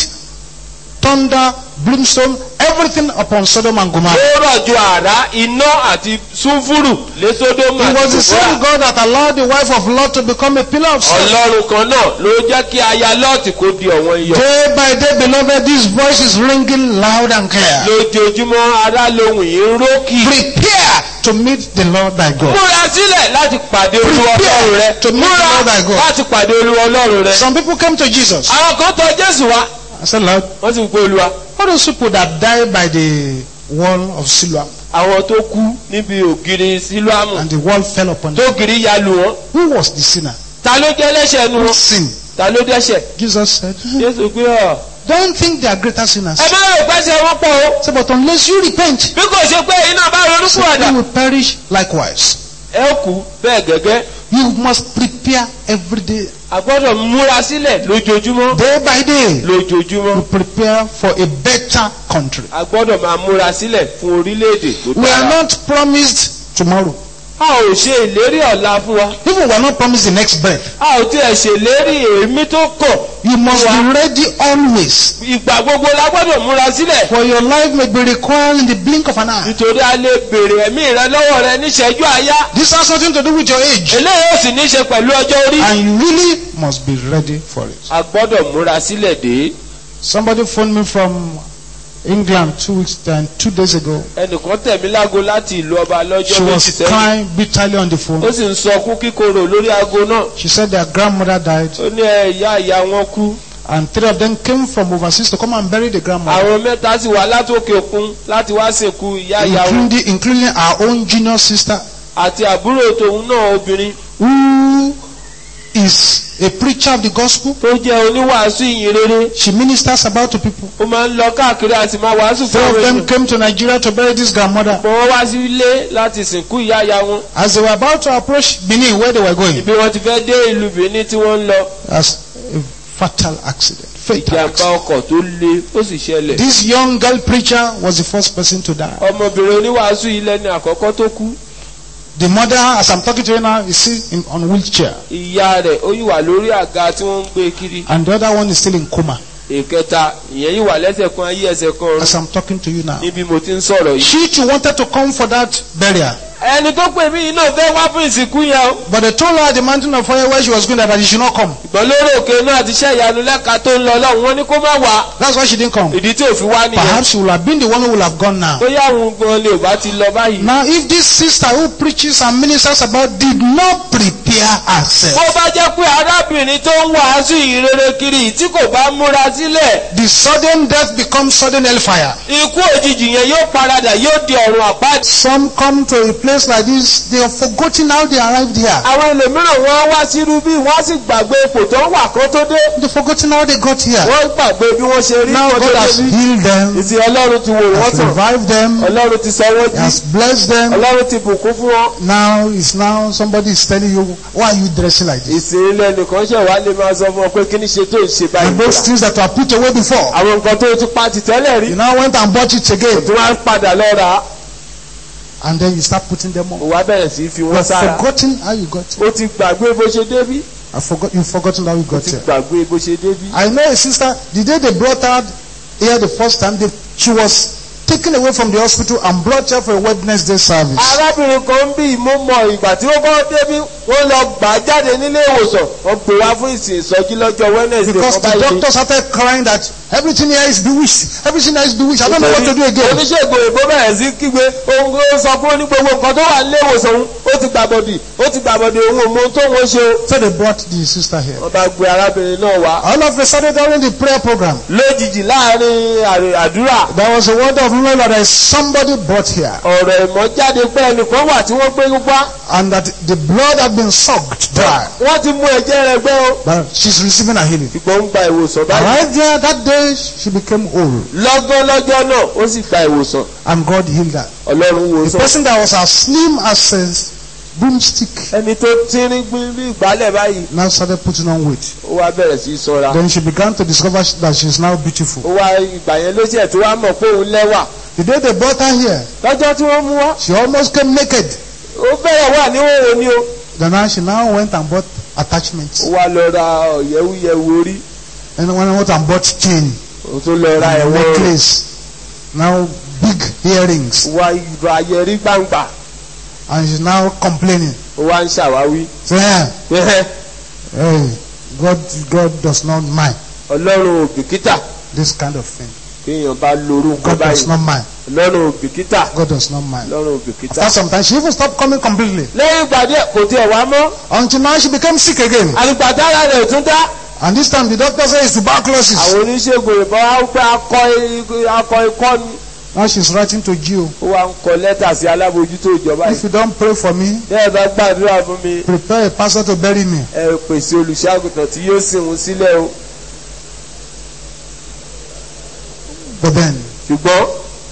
thunder, brimstone, everything upon Sodom and Gomorrah. ó rọ̀jò àrá iná àti súnfúrù lé sódómù It was àti the same gòmórà. God that allowed the wife of Lot to become a pillar of salt. ọlọ́run kan náà ló jẹ́ kí aya lọ́ọ̀tì kó di ọ̀wọ́n iyọ̀. Day by day, beloved, this voice is ringing loud and clear. lójoojúmọ́ ará lohùn yìí ń rókì. Prepare to meet the Lord thy God. múra sílẹ̀ láti pàdé olúwa Prepare ọlọ́run rẹ. to meet múra the Lord thy God. láti pàdé olúwa ọlọ́run rẹ. Some people came to Jesus. àwọn kan tọ̀ jésù wá I said, Lord, wọ́n sì ń pe olúwa. All those people that died by the wall of Siloam àwọn tó kú níbi ògiri sílùámù and the wall fell upon them. tó giri ya lù wọ́n Who was the sinner? ta ló jẹ́ ẹlẹ́ṣẹ̀ nu Who wọn sinned? ta ló dẹ́ṣẹ̀ Jesus said, jésù pé ọ. Don't think they are greater sinners. ẹ má rò pẹ́sẹ̀ wọ́n pọ̀ o Say, but unless you repent, bí kò ṣe pé iná bá ronú so pọ̀dà you will perish likewise. ẹ kú bẹ́ẹ̀ gẹ́gẹ́ You must prepare every day, a gbọ́dọ̀ múra sílẹ̀ lójoojúmọ́ day by day, lójoojúmọ́ to prepare for a better country. a gbọ́dọ̀ máa múra sílẹ̀ fún orílẹ̀-èdè tó We are dára not promised tomorrow. a ò ṣe ìlérí ọ̀la fún wa Even we are not promised the next breath. a ò tiẹ̀ ṣèlérí èémí tó kàn You must be ready always. ìgbà gbogbo la gbọ́dọ̀ múra sílẹ̀ For your life may be required in the blink of an eye. nítorí a lè béèrè ẹ̀mí rẹ lọ́wọ́ rẹ níṣẹ́jú àyá This has nothing to do with your age. eléyìí ò sì ní ṣe pẹ̀lú ọjọ́ orí And you really must be ready for it. a gbọ́dọ̀ múra sílẹ̀ dé Somebody phoned me from England two weeks and two days ago. ẹnìkan tẹ̀mí lágo láti ìlú ọba lọ́jọ́ She méjì was sẹ́yìn crying bitterly on the ó phone. sì ń sọkún kíkorò lórí aago náà She said their grandmother died ó ní ẹ ìyá ìyá wọn kú and three of them came from overseas to come and bury the grandmother. àwọn mẹ́ta sì wá látòkè òkun láti wá sìnkú ìyá ìyá wọn Including, including our own junior sister àti àbúrò tòun náà obìnrin who is a preacher of the gospel. tó jẹ́ oníwàásù ìyìn rere She ministers about to people. ó máa ń lọ káàkiri àti máa wàásù fún Three of àwọn them èèyàn came to Nigeria to bury this grandmother. pọ̀ wọ́n wá sí ilé láti sìnkú ìyá ìyá wọn As they were about to approach Benin, where they were going, ibi wọn ti fẹ́ dé ìlú Benin tí wọ́n ń lọ as a fatal accident. Fatal ìjàmbá accident. ọkọ̀ tó le ó sì ṣẹlẹ̀ This young girl preacher was the first person to die. ọmọbìnrin oníwàásù yìí lẹ́ni àkọ́kọ́ tó kú The mother, as I'm talking to you now, is still in, on wheelchair, ìyá rẹ̀ ó yìí wà lórí àga tí wọ́n ń gbé kiri and the other one is still in coma. ìkẹta ìyẹn yìí wà lẹ́sẹ̀ kan ayé ẹsẹ̀ kan ọ̀run As I'm talking to you now, níbi mo ti ń sọ̀rọ̀ yìí. she too wanted to come for that burial, ẹni tó pè mí yìí náà fẹ́ wá fún ìsìnkú yẹn o but they told her at the mountain of fire where she was going that she should not come. ìgbọ́n lórí òkè náà àti iṣẹ́ ìyanu lẹ́ka tó ń lọ lọ́hùn wọn ní kó má wá That's why she didn't come. ìdí tí ò fi wá nìyẹn Perhaps she would have been the one who would have gone now. bóyá àwọn gan lè ò bá ti lọ báyìí. Now, if this sister who preaches and ministers about did not prepare herself, bó bá jẹ́ pé arábìnrin tó ń wàásù ìrere kiri yìí tí kò bá múra sílẹ̀ the sudden death becomes sudden hellfire. ikú òjijì yẹn yóò paradà yóò di ọ̀run àpáàdì. Some come to a place like this, they have forgotten how they arrived here. àwọn ẹlòmíràn wọn wá sírú bí wọ́n sì gbàgbé ipò tó ń wà kó tó dé They've forgotten how they got here. wọ́n gbàgbé bí wọ́n ṣe rí Now kó God tó has débi. healed them, ìsìn ọlọ́run ti wò wọ́n has sàn revived them, ọlọ́run ti sọ wọ́n He jí has blessed them. ọlọ́run ti bùkún fún wọn. Now it's now somebody is telling you, why are you dressing like this? ìsìn ilé nìkan ṣe wá lè máa sọ fún ọ pé kí ni ṣe tó ń ṣe And those báyìí. things that were put away before, àwọn nǹkan tó ti pa ti tẹ́lẹ̀ rí you now went and bought it again, tí wọ́n á padà lọ rà á and then you start putting them on. ó wá bẹ̀rẹ̀ sí í fi You wọ́n have sára. forgotten how you got here. ó ti gbàgbé bó ṣe débí. I forgot, you've forgotten how you got ti here. gbàgbé bó ṣe débí. I know a sister, the day they brought her here the first time, they, she was taken away from the hospital and brought here for a Wednesday service. arábìnrin kan bí mo mọ ìgbà tí ó kọ́ débí wọ́n lọ gbà á jáde nílé ìwòsàn wọ́n pè wá fún ìsìn ìsọjí lọ́jọ́ wednesday Because kan the báyìí. doctor started crying that everything here is bewitched, everything here is bewitched. I don't know what to do again. oníṣègùn òyìnbó bẹ̀rẹ̀ sí kígbe ohun tó sọ fún ní gbogbo nǹkan tó wà nílé ìwòsàn òun ó ti gbàbọ̀dì ó ti gbàbọ̀dì òun ò mọ ohun tó wọ́n ṣe o. So they brought the sister here. wọ́n bá gbé arábìnrin náà wá. All of a sudden during the prayer program, lójijì láàrin àrè- àdúrà there was a word of knowledge that there is somebody brought here ọ̀rọ̀ ìmọ̀ jáde pé ẹnìkan wà tí wọ́n gbé wá and that the blood had been sucked dry. wọ́n ti mú ẹ̀jẹ̀ rẹ̀ gbẹ́ o. But she's receiving a healing. ṣùgbọ́n ń gba ìwòsàn báyìí. Right there that day, she became whole lọ́gán lọ́jọ́ náà ó sì gba ìwòsàn and God healed her. ọlọ́run wò The sàn. person that was as slim as a broomstick ẹni tó tínrín gbin bí ìgbálẹ̀ báyìí now started putting on weight. ó wá bẹ̀rẹ̀ sí í sanra. Then she began to discover that she is now beautiful. ó wá ìgbà yẹn ló ṣẹ̀ tó wá mọ̀ pé òun lẹ́wà. The day they brought her here, lọ́jọ́ tí wọ́n mú wá she almost came naked. ó bẹ̀rẹ̀ wà níwòwò ni o. Then now she now went and bought attachments. ó wá lọ ra ọ̀yẹ́wúyẹ̀wò orí And when I went and bought chain, ó tún lọ ra ẹ̀wọ̀n rẹ̀ necklace, now big earrings, ó wá ìrọ̀ ayẹrí gbangba and she's now complaining. ó wá ń ṣàwáwí. So yeah, hey, God, God does not mind ọlọ́run ò bìkítà this kind of thing. kéèyàn bá lorú nǹkan God does báyìí not mind. ọlọ́run ò bìkítà God does not mind. ọlọ́run ò bìkítà. After some time, she even stopped coming completely lẹ́yìn ìgbà díẹ̀ kò tiẹ̀ wá mọ́ until now she became sick again. àlùpàtàrà rẹ̀ ò tún dá And this time the doctor says it's tuberculosis. àwọn oníṣègùn ìbọn á pé akọ i- akọ ikọ́ ni Now she's writing to Gio. ó wá ń kọ lẹ́tà sí alábòójútó ìjọba If yìí you don't pray for me, bẹ́ẹ̀ bá gbàdúrà fún mi prepare a pastor to bury me. ẹ pèsè olùṣàgùtàn tí yóò sìn wọn sílẹ̀ o But then ṣùgbọ́n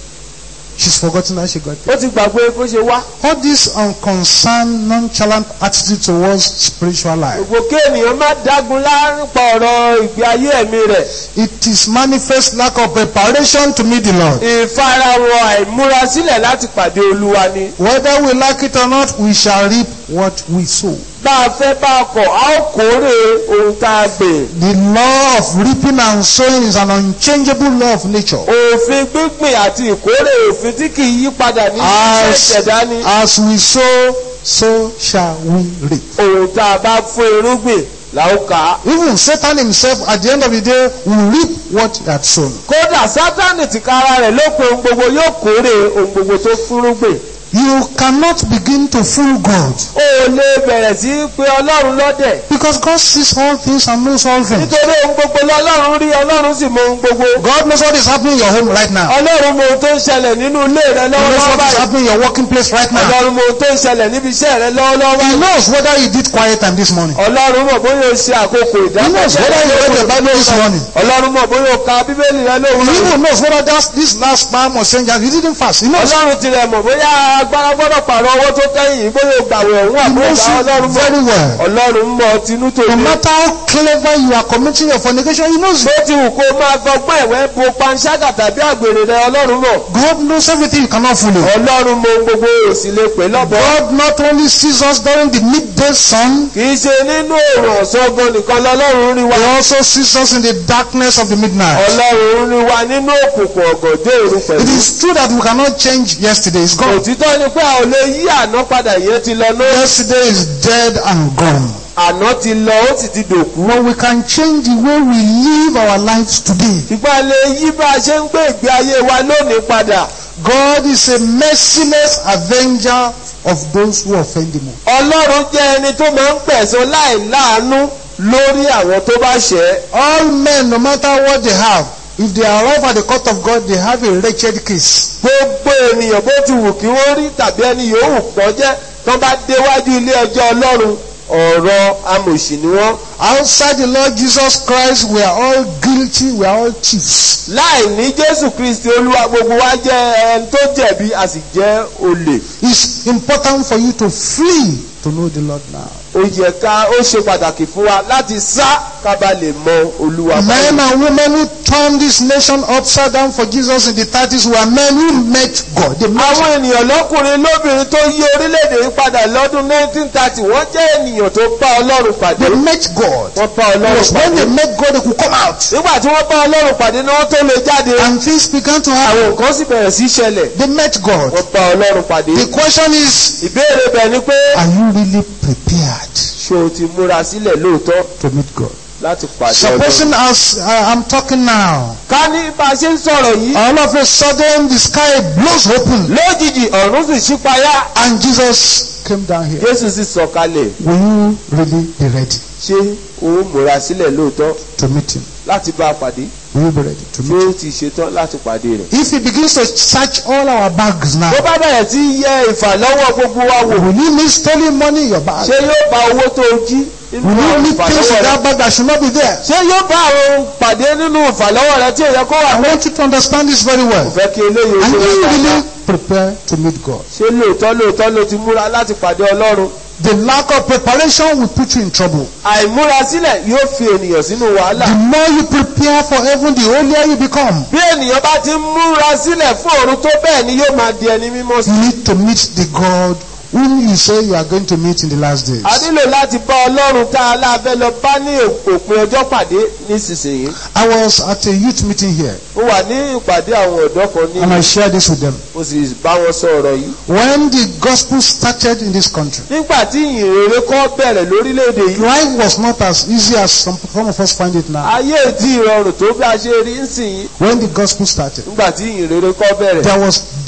she's forgotten how she got there. ó ti gbàgbé bó ṣe wá All this unconcerned, nonchalant attitude towards spiritual life. gbogbo kéènìyàn má dágun lárípa ọ̀rọ̀ ìgbé ayé ẹ̀mí rẹ̀ It is manifest lack of preparation to meet the Lord. ìfarahàn àìmúrasílẹ̀ láti pàdé olúwa ni Whether we like it or not, we shall reap what we sow. bá a fẹ́ bá a kọ̀ a ó kórè ohun tá a gbìn The law of reaping and sowing is an unchangeable law of nature. òfin gbígbìn àti ìkórè òfin tí kì í yí padà ní iṣẹ́ As, ìṣẹ̀dá ni as we sow, so shall we reap. ohun tá a bá fún irúgbìn là ó kà á. Even Satan himself, at the end of the day, will reap what he had sown. kódà sátánì tìkára rẹ̀ ló pe ohun gbogbo yóò kórè ohun gbogbo tó fúrúgbìn. You cannot begin to fool God o ò lè bẹ̀rẹ̀ sí í pe ọlọ́run lọ́dẹ̀. because God sees all things and knows all things. nítorí ohun gbogbo lọ́lọ́run rí ọlọ́run sì mọ ohun gbogbo. God knows what is happening in your home right now. ọlọ́run mọ ohun tó ń ṣẹlẹ̀ nínú ilé rẹ He knows lọ́wọ́lọ́wọ́ what is báyìí. happening in your working place right now. ọlọ́run mọ ohun tó ń ṣẹlẹ̀ níbi iṣẹ́ rẹ lọ́wọ́lọ́wọ́ He báyìí. knows whether you did quiet time this morning. ọlọ́run mọ̀ bóyá o ṣe àkókò He knows ìdákẹ́jẹ́ whether you read the Bible this morning. ọlọ́run mọ̀ bóyá o ka bíbélì rẹ He lóhùn even knows whether that's, this last palm or saying that you didn't fast. He knows. ọlọ́run tilẹ̀ mọ̀ bóyá agbára gbọ́dọ̀ pààrọ̀ owó tó kẹ́yìn yìí bóyá o gbàwẹ̀ ọ̀hún He àbúrò knows gbà you ọlọ́run mọ̀ very well. ọlọ́run mọ̀ tinú tó No ní. matter how clever you are committing your fornication, He knows. bó ti wù kó máa fọgbọ́n ẹ̀wẹ́ bo panṣágà tàbí àgbèrè rẹ ọlọ́run mọ̀ God knows everything. You cannot fool Him. ọlọ́run mọ̀ ohun gbogbo òsì lè pè lọ́bọ̀ God not only sees us during the midday sun, kì í ṣe nínú òòrùn ọ̀sọ́gbọ́n nìkan lọ́lọ́run rí wa He also sees us in the darkness of the midnight. ọlọ́run rí wa nínú òkùnkùn ọ̀gànjọ́ òru It pẹ̀lú is true that we cannot change yesterday. It's gone. òtítọ́ ni pé a ò lè yí àná padà yẹn ti lọ náà Yesterday is dead and gone. àná ti lọ ó sì ti dòkú But we can change the way we live our lives today. ṣùgbọ́n a lè yí bá a ṣe ń gbé ìgbé ayé wa lónìí padà God is a merciless avenger of those who offend Him. ọlọ́run jẹ́ ẹni tó máa ń gbẹ̀san láì láàánú lórí àwọn tó bá ṣẹ̀ ẹ́. All men, no matter what they have, if they arrive at the court of God, they have a wretched case. gbogbo ènìyàn bó ti wù kí wọ́n rí tàbí ẹni yòówù pọ̀ jẹ́ tán bá déwájú ilé ẹjọ́ ọlọ́run ọ̀rọ̀ amòṣì ni wọ́n. Outside the Lord Jesus Christ, we are all guilty, we are all thieves. láì ní jésù kristi olúwa gbogbo wa jẹ́ ẹni tó jẹ̀bi a sì jẹ́ olè. It's important for you to flee to know the Lord now. ó yẹ ká ó ṣe pàtàkì fún wa láti sá ká bá lè mọ olúwa Men báyìí. and women who turned this nation upside down for Jesus in the 30s were men who met God. They met àwọn ènìyàn lọ́kùnrin lóbìnrin tó yí orílẹ̀-èdè yìí padà lọ́dún 1930 wọ́n jẹ́ ènìyàn tó bá ọlọ́run pàdé. They met God. wọ́n bá It ọlọ́run was when pàdé. they met God they could come out. nígbà tí wọ́n bá ọlọ́run pàdé ni wọ́n tó lè jáde. And things began to àwọn happen. nǹkan sì bẹ̀rẹ̀ sí ṣẹlẹ̀. They met God. wọ́n bá ọlọ́run pàdé. The question is, ìbéèrè bẹ̀ ni pé are you really prepared ṣé o ti múra sílẹ̀ lóòótọ́ to meet God? láti pàdé ọlọ́run. Supposing as uh, I'm talking now, ká ní bá a ṣe ń sọ̀rọ̀ yìí. all of a sudden the sky blows open lójijì ọ̀run sì ṣípayá. and Jesus came down here. jésù sì sọ̀kalẹ̀. Will you really be ready ṣé o múra sílẹ̀ lóòótọ́ to meet him? láti bá a pàdé. Will you be ready to ṣé meet him? o ti ṣetán láti pàdé rẹ̀. If he begins to search all our bags now, tó bá bẹ̀rẹ̀ sí yẹ ìfàlọ́wọ́ gbogbo wa wò. will you need stolen money in your bag? ṣé yóò bá owó tó o jí nínú Will you àwọn need things in ìfàlọ́wọ́ rẹ. that bag that should not be there? ṣé yóò bá àwọn pàdé nínú ìfàlọ́wọ́ rẹ tí ò yẹ kó wà I pé. want you to understand this very kò well. fẹ́ kí eléyìí ó And ṣe you wá dáadáa. really prepare to meet God. ṣé lóòótọ́ lóòótọ́ ló ti múra láti pàdé ọlọ́run. The lack of preparation will put you in trouble. àìmúra sílẹ̀ yóò fi ènìyàn sínú wàhálà. The more you prepare for heaven, the holier you become. bí ènìyàn bá ti ń múra sílẹ̀ fún ọ̀run tó bẹ́ẹ̀ ni yóò máa di ẹni mímọ́ sí. You need to meet the God whom you say you are going to meet in the last days. a nílò láti bá ọlọ́run tá a lábẹ́ lọ bá ní òpin ọjọ́ pàdé nísinsìnyí. I was at a youth meeting here mo wà ní ìpàdé àwọn ọ̀dọ́ kan and I ní shared this with them. mo sì bá wọn sọ ọ̀rọ̀ yìí. When the gospel started in this country, nígbà tí ìyìnrere kọ́ bẹ̀rẹ̀ lórílẹ̀‐èdè yìí life was not as easy as some, some of us find it now. ayé ìdí ìrọ̀rùn tó bí a ṣe rí ń sìn yìí When the gospel started, nígbà tí ìyìnrere kọ́ bẹ̀rẹ̀ there was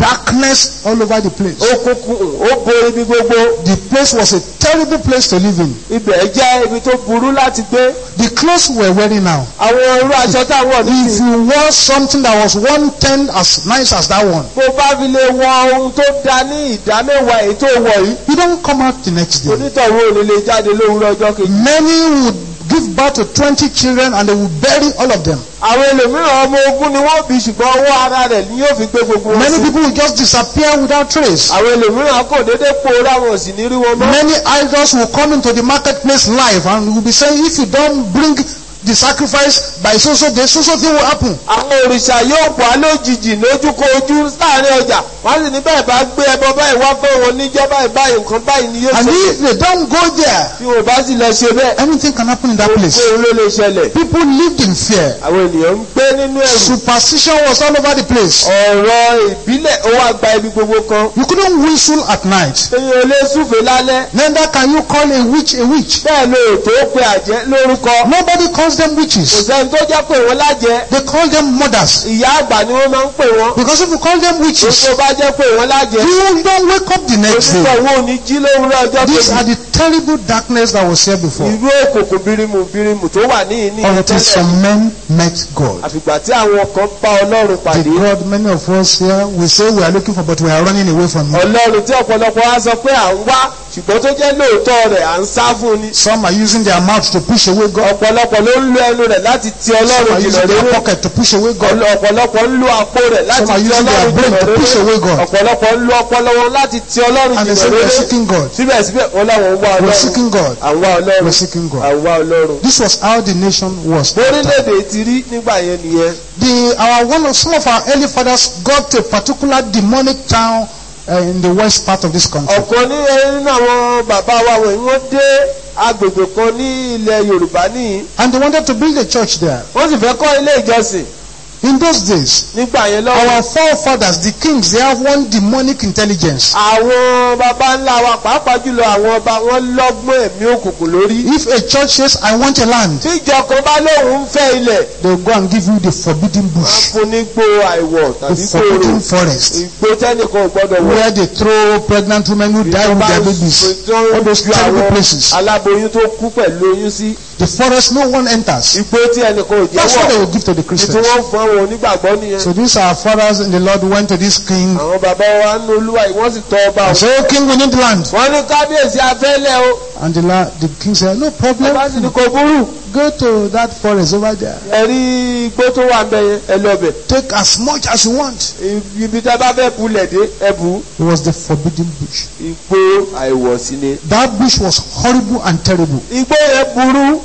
darkness all over the place. òkùnkùn ó bo ibi gbogbo The place was a terrible place to live in. ibẹ̀ jẹ́ ibi tó burú láti gbé The clothes we were wearing now. àwọn irú aṣọ táwọn If nísìnyí you wore something that was one tenth as nice as that one, bó bá fi lè wọ ohun tó da ní ìdá mẹ́wàá èyí tó wọ̀ yìí you don't come out the next day. onítọ̀hún ò ní lè jáde lówùúrọ̀ ọjọ́ kejì. Many would give birth to 20 children and they would bury all of them. àwọn ẹlòmíràn ọmọ ogun ni wọ́n bí ṣùgbọ́n ọwọ́ ara rẹ̀ ni yóò fi gbé gbogbo wọn Many sí. people will just disappear without trace. àwọn ẹlòmíràn kò dédé pòórá wọn ò sì ní rí wọn mọ́. Many idols will come into the marketplace live and will be saying, if you don't bring the sacrifice by so so day, so so thing will happen. àwọn òrìṣà yóò wá lójijì lójúkojú láàrin ọjà wọ́n sì ní bẹ́ẹ̀ bá gbé ẹbọ báyìí wá fẹ́ wọn níjọ́ báyìí báyìí nǹkan báyìí ni yóò And ṣẹlẹ̀. if they don't go there, tí wọn bá sì lọ ṣe bẹ́ẹ̀ anything can happen in that place. òun ló lè ṣẹlẹ̀. People lived in fear. àwọn ènìyàn ń gbé nínú ẹ̀rù. Superstition was all over the place. ọ̀rọ̀ ìbílẹ̀ ó wá gba ibi gbogbo kan. You couldn't whistle at night. èyàn ò lè súfèé lálẹ́. Neither can you call a witch a witch. bẹ́ẹ̀ ló tó pe àjẹ́ lórúkọ. Nobody calls them kò witches. sẹ́ni tó jẹ́ pé wọ́n lájẹ́. They call them mothers. ìyá àgbà ni wọ́n máa ń pè wọ́n. Because if you call them witches, tó bá jẹ́ pé wọ́n lájẹ́. you don't wake up the next onítọ̀ day. wo ni jí lówùúrọ̀ ọjọ́ These kejì. are the terrible darkness that was here before. irú òkùnkùn birimu birimu tó wà ní ìní Until some men met God. àfìgbà tí àwọn kan bá ọlọ́run The pàdé. God many of us here we say we are looking for but we are running away from him. ọlọ́run tí ọ̀pọ̀lọpọ̀ wá sọ pé à ń wá ṣùgbọ́n tó jẹ́ lóòótọ́ rẹ̀ à ń sá fún ni. Some are using their mouth to push away God. ọ̀pọ̀lọpọ̀ ló ń lo ẹnu rẹ̀ láti ti Some ọlọ́run are jìnnà using their lérò. pocket to push away God. Ọ̀lọ- ọ̀pọ̀lọpọ̀ ń lo àpò rẹ̀ láti Some are ti using their ọlọ́run brain jìnnà to push away lérò. God. ọ̀pọ̀lọpọ̀ ń lo ọpọlọ wọn láti ti ọlọ́run And they jìnnà say we are lérò. seeking God. síbẹ̀síbẹ̀ wọn làwọn ń wá We are ọlọ́run. seeking God. à ń wá We ọlọ́run. are seeking God. à ń wá ọlọ́run. This was how the nation was. orílẹ̀-èdè ti rí nígbà yẹn nìyẹn. The our one of some of our early fathers got to a particular demonic town uh, in the west part of this country. ọ̀kan ní nínú àwọn bàbá wa wọ̀nyí wọ́n dé agbègbè kan ní ilẹ̀ yorùbá nìyí. And they wanted to build a church there. wọ́n sì fẹ́ kọ́ ilé ìjọsìn In those days, nígbà yẹn lọ́wọ́. our forefathers, the kings, they have one demonic intelligence. àwọn baba ńlá wa pàápàá jùlọ àwọn ọba wọn lọ́gbọ́n ẹ̀mí òkùnkùn lórí. If a church says, I want a land, tí ìjọ kan bá lóun ń fẹ́ ilẹ̀ they will go and give you the forbidden wọ́n bush, fún ní gbó àìwọ̀ the tàbí forbidden gbòòrò forest, ìgbó tẹ́nìkan ò gbọ́dọ̀ wọ̀. where they throw pregnant women who die with their babies. All those terrible places. aláboyún tó kú pẹ̀lú oyún sí The forest no one enters. igbó tí ẹnìkan ò That's what they jẹ́wọ́ will give to the ní tí Christians. wọ́n fún àwọn onígbàgbọ́ nìyẹn. So these our fathers in the Lord went to this king àwọn bàbá wa ń lo olúwa yìí wọ́n sì tọ́ ọba and o. said, Oh king, we need land. wọ́n ní kábíyèsí afẹ́lẹ́ o. And the, la- the king said, No problem. bàbá sì ní kò burú. Go to that forest over there. ẹ̀rí igbó tó wà ń bẹ yẹn ẹ lọ bẹ̀. Take as much as you want. ibi tẹ́ bá fẹ́ bulẹ̀ dé ẹ bù ú. It was the forbidden bush. igbó àìwọ̀sí ni. That bush was horrible and terrible. igbó yẹn burú.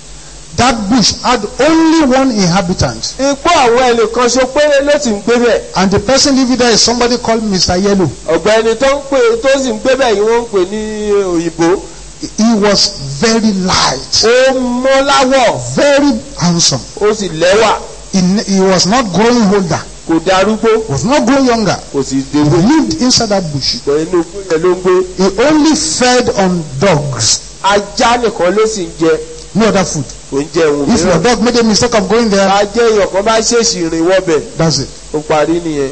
That bush had only one inhabitant. igbó àwọn ẹnìkan ṣo péré ló sì ń gbé bẹ̀. And the person living there is somebody called Mr. Yellow. ọ̀gbẹ́ni tó ń pè tó sì ń gbé bẹ̀ yìí wọ́n ń pè ní òyìnbó. He was very light, ó mọ́ láwọ̀ very handsome. ó sì lẹ́wà He, ne- he was not growing older, kò darúgbó was not growing younger. kò sì He dègbò. lived inside that bush. ìgbà inú igbó yẹn ló ń gbé. He only fed on dogs, ajá nìkan ló sì ń jẹ no other food. kò ń jẹ ohun If your mìíràn. dog made a mistake of going there, ajá èèyàn kan bá ṣèṣì rìn wọbẹ̀ that's it. ó parí nìyẹn.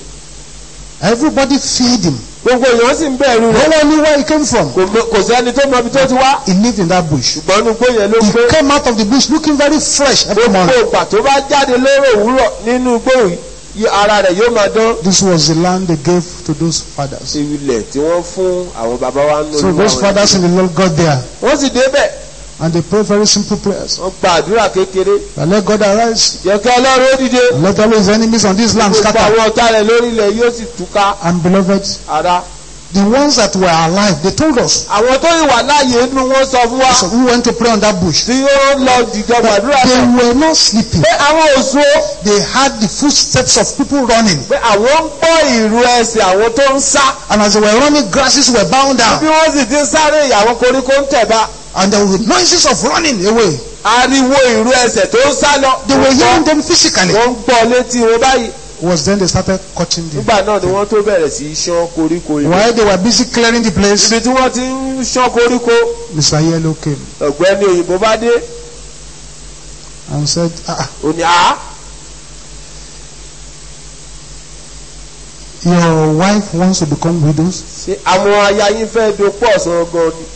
Everybody feared him. gbogbo èèyàn sì ń bẹ̀rù No rẹ̀ one knew where he came from. kò mọ- kò sẹ́ni tó mọ ibi tó ti wá He lived in that bush. ṣùgbọ́n inú igbó yẹn ló ń He gbé. came out of the bush looking very fresh every gbogbo morning. ìgbà tó bá jáde lóró òwúrọ̀ nínú igbó yìí ara rẹ̀ yóò máa dán. This was the land they gave to those fathers. ilẹ̀ tí wọ́n fún àwọn bàbá wa ń So lò those fathers in the Lord got there wọ́n sì débẹ̀ and they prayed very simple prayers. wọ́n gba àdúrà kékeré That let God arise. jẹ́ kí ọlọ́run ó dìde Let all his enemies on this land gbogbo scatter. àwọn ọ̀tá rẹ̀ lórí ilẹ̀ yóò sì túká And beloved, ara. the ones that were alive, they told us. àwọn tó ìwà láàyè inú wọn sọ fún wa So we went to pray on that bush. tí ó lọ dìjọ gbàdúrà They náà were not sleeping. pé àwọn òṣù They had the footsteps of people running. pé àwọn ń gbọ́ ìrù ẹsẹ̀ àwọn tó ń sá And as they were running, grasses were bound bí down. wọ́n sì ti ń sáré ìyàwó koríko ń tẹ̀ba And there were noises of running away. ariwo ìrù ẹsẹ̀ tó ń sá lọ They were hearing them physically. wọ́n ń gbọ́ létí wọn báyìí It was then they started cutting them. nígbà náà ni wọ́n tó bẹ̀rẹ̀ sí í ṣán koríko ìlú While they were busy clearing the place, ibi tí wọ́n ti ń ṣán koríko Mr. Yellow came ọ̀gbẹ́ni òyìnbó bá dé and said, ah, òní à your wife wants to become widows, ṣé àwọn aya yín fẹ́ dopò ọ̀sán gan ni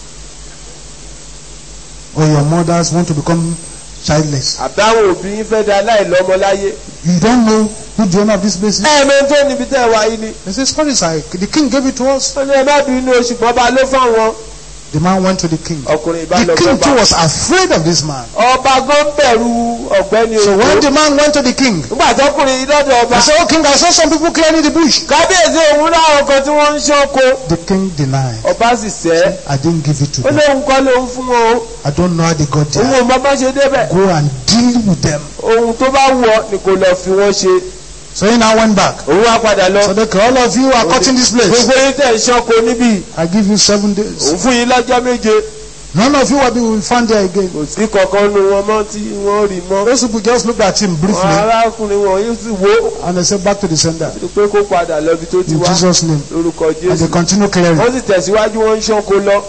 or your mothers want to become childless. àbí àwọn òbí yín fẹ́ da aláìlọ́mọ láyé. You don't know who the owner of this place is. ẹ̀ẹ̀mẹ́ tó níbi tẹ́ ẹ wá yín ni. They say, sorry, sir, the king gave it to us. wọ́n ní ẹ má bínú oṣù kan bá ló fáwọn. The man went to the king. ọkùnrin ìbá The lọ king too bọ́ba. was afraid of this man. ọba gan bẹ̀rù ọ̀gbẹ́ni So when òjò. the man went to the king, nígbà tọkùnrin yìí lọ́dọ̀ ọba. he said, Oh king, I saw some people clearing the bush. kábíyèsí òun láwọn kan tí wọ́n ń ṣọ́kọ. The king denied. ọba sì sẹ́. I didn't give it to ó them. lóun kọ́ lóun fún wọn o. I don't know how they got òun there. ò mọ bá ṣe débẹ̀. Go and deal with them. ohun tó bá wù ọ́ ni kò lọ fi wọ́n ṣe. So he now went back. òun wá padà lọ. So they all of you are cutting this place. gbogbo yín tẹ̀ ń ṣọ́kọ níbí. I give you seven days. òun fún yín lọ́jọ́ méje. None of you will be found there again. kò sí kankan nu wọn mọ́ tí wọ́n rí mọ́. Those people just looked at him àwọn briefly arákùnrin wọn yóò sì wó. and they said back to the sender pé kó padà lọ ibi tó ti in wá. Jesus' name. lórúkọ And they jésù. continue clearing. wọ́n sì tẹ̀síwájú wọ́n ń ṣọ́kọ lọ.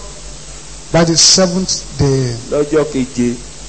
By the seventh day, lọ́jọ́ keje.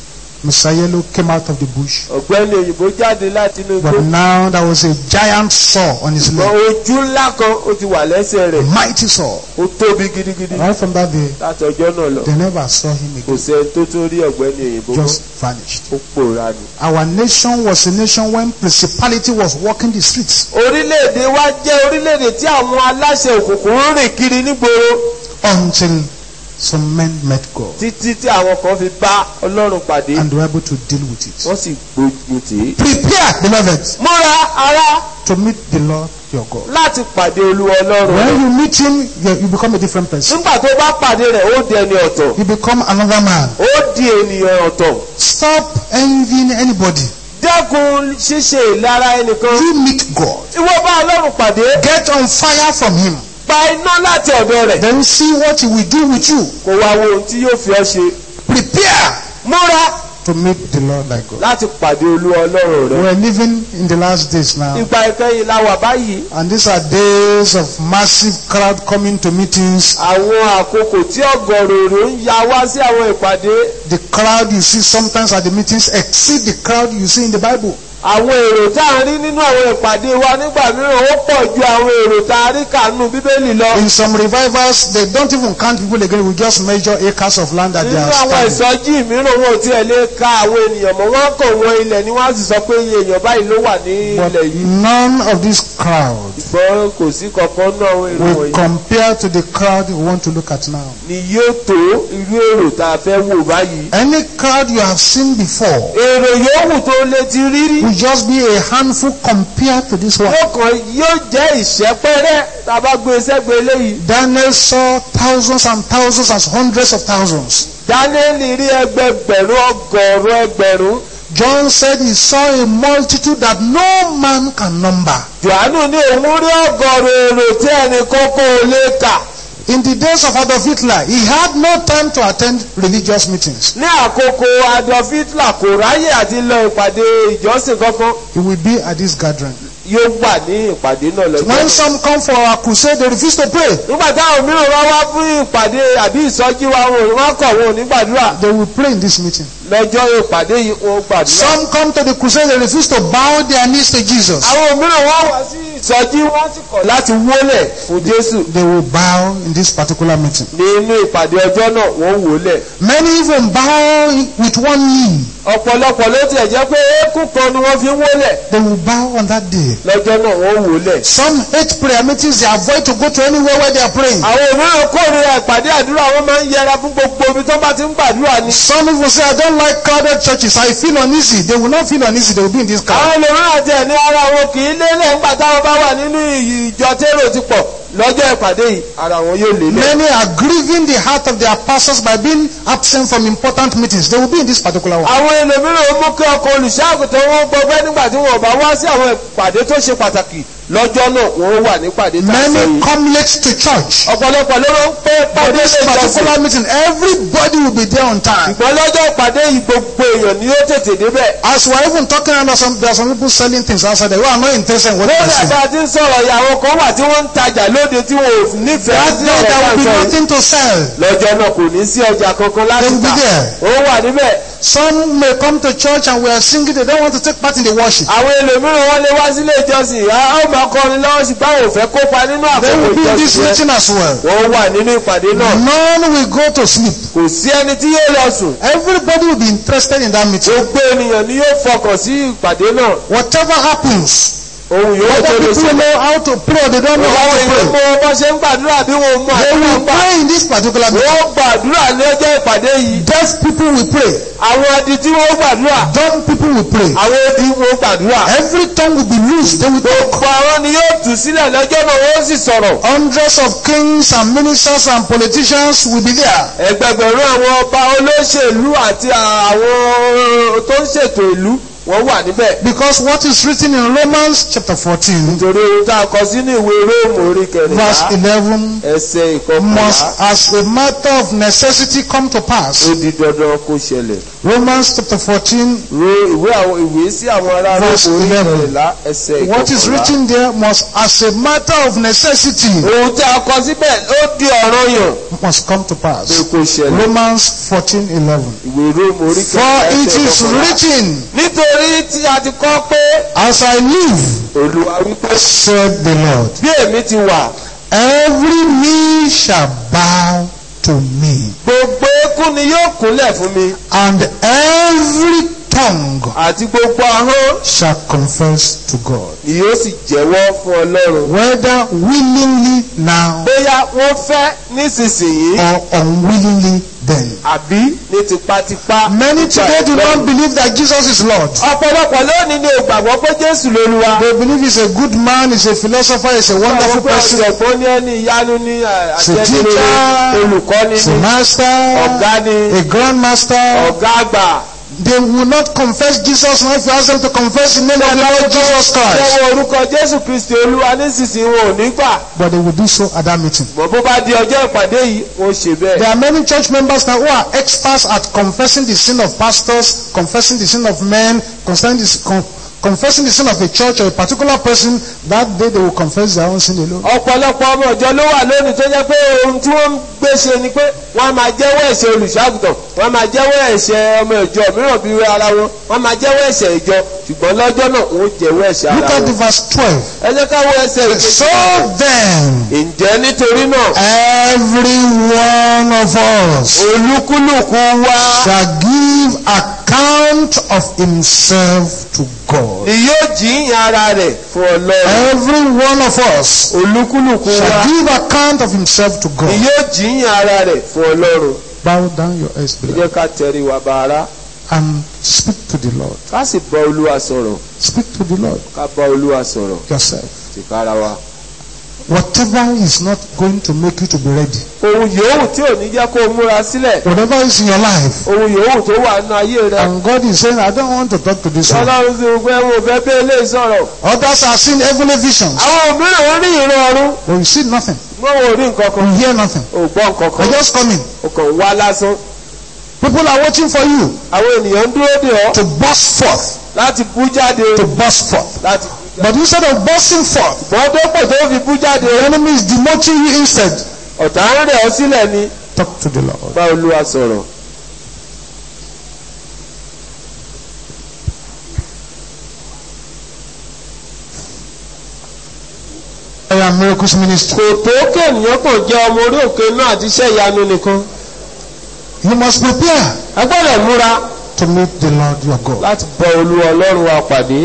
Messiah came out of the bush. ọ̀gbẹ́ni òyìnbó jáde láti inú igbó. But now there was a giant saw on his ṣùgbọ́n leg. ojú ńlá kan ó ti wà lẹ́sẹ̀ rẹ̀. Mighty saw. ó tóbi gidigidi. Right from that day, láti ọjọ́ náà lọ. they never saw him kò again. sẹ́ni tó tó rí ọ̀gbẹ́ni òyìnbó mọ́. Just vanished. ó pòórá ni. Our nation was a nation when principality was walking the streets orílẹ̀-èdè wa jẹ́ orílẹ̀-èdè tí àwọn aláṣẹ òkùnkùn ń rìn kiri nígboro until some men met God títí tí àwọn kan fi bá ọlọ́run pàdé and were able to deal with it. wọ́n sì gbógun tì í. Prepare, beloved, múra ara to meet the Lord your God. láti pàdé olúwa ọlọ́run When rẹ̀. you meet him, you you become a different person. nígbà tó bá pàdé rẹ̀ ó di ẹni ọ̀tọ̀ You become another man. ó di ènìyàn ọ̀tọ̀. Stop envying anybody. dẹ́kun ṣíṣe ìlara ẹnìkan. You meet God. ìwọ bá ọlọ́run pàdé Get on fire from him. pa iná láti ọ̀dọ̀ rẹ̀. Then see what he will do with you. kò wá wo ohun tí yóò fi ọ́ ṣe. Prepare múra to meet the Lord thy God. láti pàdé olúwa ọlọ́run rẹ̀. We're living in the last days now. ìgbà ìkẹyìn la wà báyìí. And these are days of massive crowd coming to meetings. àwọn àkókò tí ọ̀gọ̀rọ̀ èrò ń ya wá sí àwọn ìpàdé. The crowd you see sometimes at the meetings exceed the crowd you see in the Bible. àwọn èrò tá a rí nínú àwọn ìpàdé wa nígbà mìíràn ó pọ̀ ju àwọn èrò tá a rí kànú bíbélì lọ. In some revivals, they don't even count people again. We just measure acres of land that they nínú are àwọn standing. ìsọjí mìíràn wọn ò tiẹ̀ lè ka àwọn ènìyàn mọ́ wọ́n kàn wọ́n ilẹ̀ ni wọ́n á sì sọ pé iye èèyàn báyìí ló wà ní But ilẹ̀ yìí. none of this crowd ṣùgbọ́n kò sí kankan náà àwọn èrò will wọ̀nyí compare to the crowd we want to look at now. ni yóò tó irú èrò tá a fẹ́ wò báyìí. Any crowd you have seen before èrò yòówù tó lè ti rí rí. will just be a handful compared to this one. yóò kàn yóò jẹ́ ìṣẹ́pẹ́rẹ́ tá a bá gbé sẹ́gbẹ̀ẹ́ eléyìí. Daniel saw thousands and thousands and hundreds of thousands. Dáníẹ́lì rí ẹgbẹgbẹ̀rún ọgọ́rùn ẹgbẹ̀rún. John said he saw a multitude that no man can number. Jòhánù ní òun rí ọgọ́rùn èrò tí ẹnì kókó lè kà. In the days of Adolf Hitler, he had no time to attend religious meetings. Ní àkókò Adolf Hitler kò ráyè àti lọ ìpàdé ìjọsìn kankan. He will be at this gathering. Yóò wà ní ìpàdé náà lọ́jọ́. When náà. some come for a crusade, they refuse to pray. Nígbà táwọn mìíràn wá wá fún ìpàdé àbí ìsọjí wa wọn ò- wọ́n kọ̀ wọn ò ní gbàdúrà. They will pray in this meeting. Lọ́jọ́ ìpàdé yìí wọ́n gbàdúrà. Some come to the crusade, they refuse to bow their knees to Jesus. Àwọn mìíràn wá wá sí ìsọjí wọ́n sì kọ̀ láti wólẹ̀ fún Jésù. They will bow in this particular meeting. Nínú ìpàdé ọjọ́ náà wọ́n wólẹ̀. Many even bow with one knee. ọ̀pọ̀lọpọ̀ ló tiẹ̀ jẹ́ pé eékún kan ni wọ́n fi ń wólẹ̀ They will bow on that day. lọ́jọ́ náà wọ́n wólẹ̀. Some hate prayer meetings, they avoid to go to anywhere where they are praying. àwọn mìíràn kórìíra ìpàdé àdúrà wọn máa ń yẹra fún gbogbo ibi tó bá ti ń gbàdúrà ni. Some even say, I don't like crowded churches. I feel uneasy. They will not feel uneasy. They will be in this crowd. àwọn ẹlòmíràn tiẹ̀ ní ara wọn kì í lélẹ̀ nígbà táwọn bá wà nínú ìjọ térò ti pọ̀ lọ́jọ́ ìpàdé yìí ara wọn yóò lélẹ̀. Many are grieving the heart of their pastors by being absent from important meetings. They will be in this particular one. àwọn ẹlòmíràn mú kí ọkọ̀ olùṣàgùtàn wọn gbọgbẹ́ nígbà tí wọn bá wá sí àwọn ìpàdé tó ṣe pàtàkì lọ́jọ́ náà wọn wà ní ìpàdé tá a sọ Many yìí. come late to church. ọ̀pọ̀lọpọ̀ ló ń pẹ́ For pàdé this lè jọ́sìn. particular meeting, everybody will be there on time. ṣùgbọ́n lọ́jọ́ ìpàdé yìí gbogbo èèyàn ni ó tètè débẹ̀. As we are even talking, and there are some, there are some people selling things outside there who are not interested in what they lórí are saying. àgbà tí ń sọ̀rọ̀ yìí àwọn kan wà tí wọ́n ń tajà lórí lóde tí wọn ò nífẹ̀ẹ́ That sí day ọ̀rọ̀ there tá à will ń be sọ yìí nothing to sell. lọ́jọ́ náà kò ní sí ọjà kankan láti They will be tà there. ó wà níbẹ̀ Some may come to church and we are singing, they don't want to take part in the worship. àwọn ẹlòmíràn wọn lè wá sílé ìjọsìn á ó máa kọrin lọ́wọ́ ṣùgbọ́n àwọn ò fẹ́ kópa nínú They àkókò will be in this ìjọsìn yẹn meeting as well. wọ́n wà nínú ìpàdé náà None will go to sleep. kò sí ẹni tí yóò lọ sùn Everybody will be interested in that meeting. gbogbo ènìyàn ni yóò fọkàn sí ìpàdé náà Whatever happens, ohun yòówù tó whether lè people ṣe know how to pray or they don't know how àwọn to èèyàn pray, mọ bá ṣe ń gbàdúrà bí wọn mọ they àdúrà will gbà pray in this particular meeting. wọ́n gbàdúrà ní ọjọ́ ìpàdé yìí Deaf people will pray. àwọn adi tí wọ́n gbàdúrà Dumb people will pray. àwọn odi wọn gbàdúrà Every tongue will be loosed. They will talk. gbogbo àwọn ni yóò tù sílẹ̀ lọ́jọ́ náà wọ́n sì sọ̀rọ̀ Hundreds of kings and ministers and politicians will be there. ẹgbẹgbẹ̀rún àwọn ọba olóṣèlú àti àwọn tó ń ṣètò ìlú wọ́n wà níbẹ̀ Because what is written in Romans chapter 14, nítorí ohun tá a kọ sínú ìwé róòmù orí verse kẹrìnlá 11, ẹsẹ̀ must ìkọkànlá as a matter of necessity come to pass. ó di dandan kó ṣẹlẹ̀ Romans chapter 14, ro ìwé àwọn ìwé sí àwọn ará Verse róòmù orí 11. kẹrìnlá ẹsẹ̀ what is ìkọkànlá written there must as a matter of necessity ohun tí a kọ síbẹ̀ ó di ọ̀ranyàn must come to pé pass. kó ṣẹlẹ̀ Romans 14, 11. ìwé róòmù orí For kẹrìnlá it ẹsẹ̀ is ìkọkànlá written, nítorí tí a ti kọ pé as I live, olúwa wípé said the Lord, bí èmi ti wà every knee shall bow to me, gbogbo eékún ni yóò kúnlẹ̀ fún mi and every tongue àti gbogbo ahọ́n shall confess to God. ni yóò sì jẹ́wọ́ fún ọlọ́run. Whether willingly now bóyá wọ́n fẹ́ nísinsìnyí or unwillingly then. àbí ní tipátipá. Many today do not believe that Jesus is Lord. ọ̀pọ̀lọpọ̀ lónìí ni ò gbàgbọ́ pé jésù lolúwa. They believe he's a good man, he's a philosopher, he's a wonderful Àwọn pé person, ọ̀jọ̀gbọ́n ní ẹni ìyanu ní àjẹnirere teacher, olùkọ́ni he's a ní master, ọ̀gá ní a grandmaster. ọ̀gá àgbà. They will not confess Jesus now if you ask them to confess the name of the Lord Jesus Christ. Jẹ́wọ́ orúkọ Jésù Kristi olúwa nísinsìnyí wọn ò ní gbà. But they will do so at that meeting. Mọ̀ bó bá di ọjọ́ ìpàdé yìí, wọ́n ṣe bẹ́ẹ̀. There are many church members now who are experts at confessing the sin of pastors, confessing the sin of men, confessing the, con, confessing the sin of a church or a particular person. That day they will confess their own sin alone. ọ̀pọ̀lọpọ̀ ọmọ ìjọ ló wà lónìí tó jẹ́ pé ohun tí wọ́n ń gbé ṣe ni pé wọ́n á máa jẹ́wọ́ ẹ̀ṣẹ̀ olùṣọ́àgùtàn wọ́n á máa jẹ́wọ́ ẹ̀ṣẹ̀ ọmọ ìjọ mìíràn bí ara wọn wọ́n á máa jẹ́wọ́ ẹ̀ṣẹ̀ ìjọ ṣùgbọ́n lọ́jọ́ náà wọ́n jẹ́wọ́ ẹ̀ṣẹ̀ Look ara at the wọn. verse 12. ẹ jẹ́ ká wo ẹsẹ̀ ìkejì. So then, ǹjẹ́ nítorí náà every one of us olúkúlùkù wa shall give account of himself to God. ni yóò jíyìn ara rẹ̀ fún ọlọ́run Every one of us olúkúlùkù wa shall give account of himself to ni God. yóò jíyìn ara rẹ̀ fún ọlọ́run Bow down your heads, ẹ beloved, jẹ́ ká tẹrí wa bá ara and speak to the Lord. ká sì bá olúwa sọ̀rọ̀ Speak to the Lord ká bá olúwa sọ̀rọ̀ yourself. tìkára wa. Whatever is not going to make you to be ready, ohun yòówù tí ò ní jẹ́ kó o múra sílẹ̀ whatever is in your life, ohun yòówù tó wà nínú ayé rẹ. and God is saying, I don't want to talk to this one. ọlọ́run ti rò pé wọn ò fẹ́ bẹ́ẹ̀ lè sọ̀rọ̀. Others are seeing heavenly visions, àwọn òmíràn wọn rí ìran ọ̀run but you see nothing, wọn ò rí nǹkan kan you hear nothing. ò gbọ́ nǹkan They're kan just coming. o kàn wá lásán. People are waiting for you àwọn ènìyàn ń dúró dè ọ́ to burst forth, láti bú jáde to burst forth. láti. But instead of bursting forth, wọ́n tó pò tó fi bú jáde the enemy is demoting you instead. ọ̀tá ń rẹ̀ ọ́ sílẹ̀ ni Talk to the Lord. bá olúwa sọ̀rọ̀. I am miracles ministry. kò tó kéèyàn kàn jẹ́ ọmọ orí òkè náà àti iṣẹ́ ìyanu nìkan. You must prepare a gbọ́dọ̀ múra to meet the Lord your God. láti bọ olúwa ọlọ́run wa pàdé.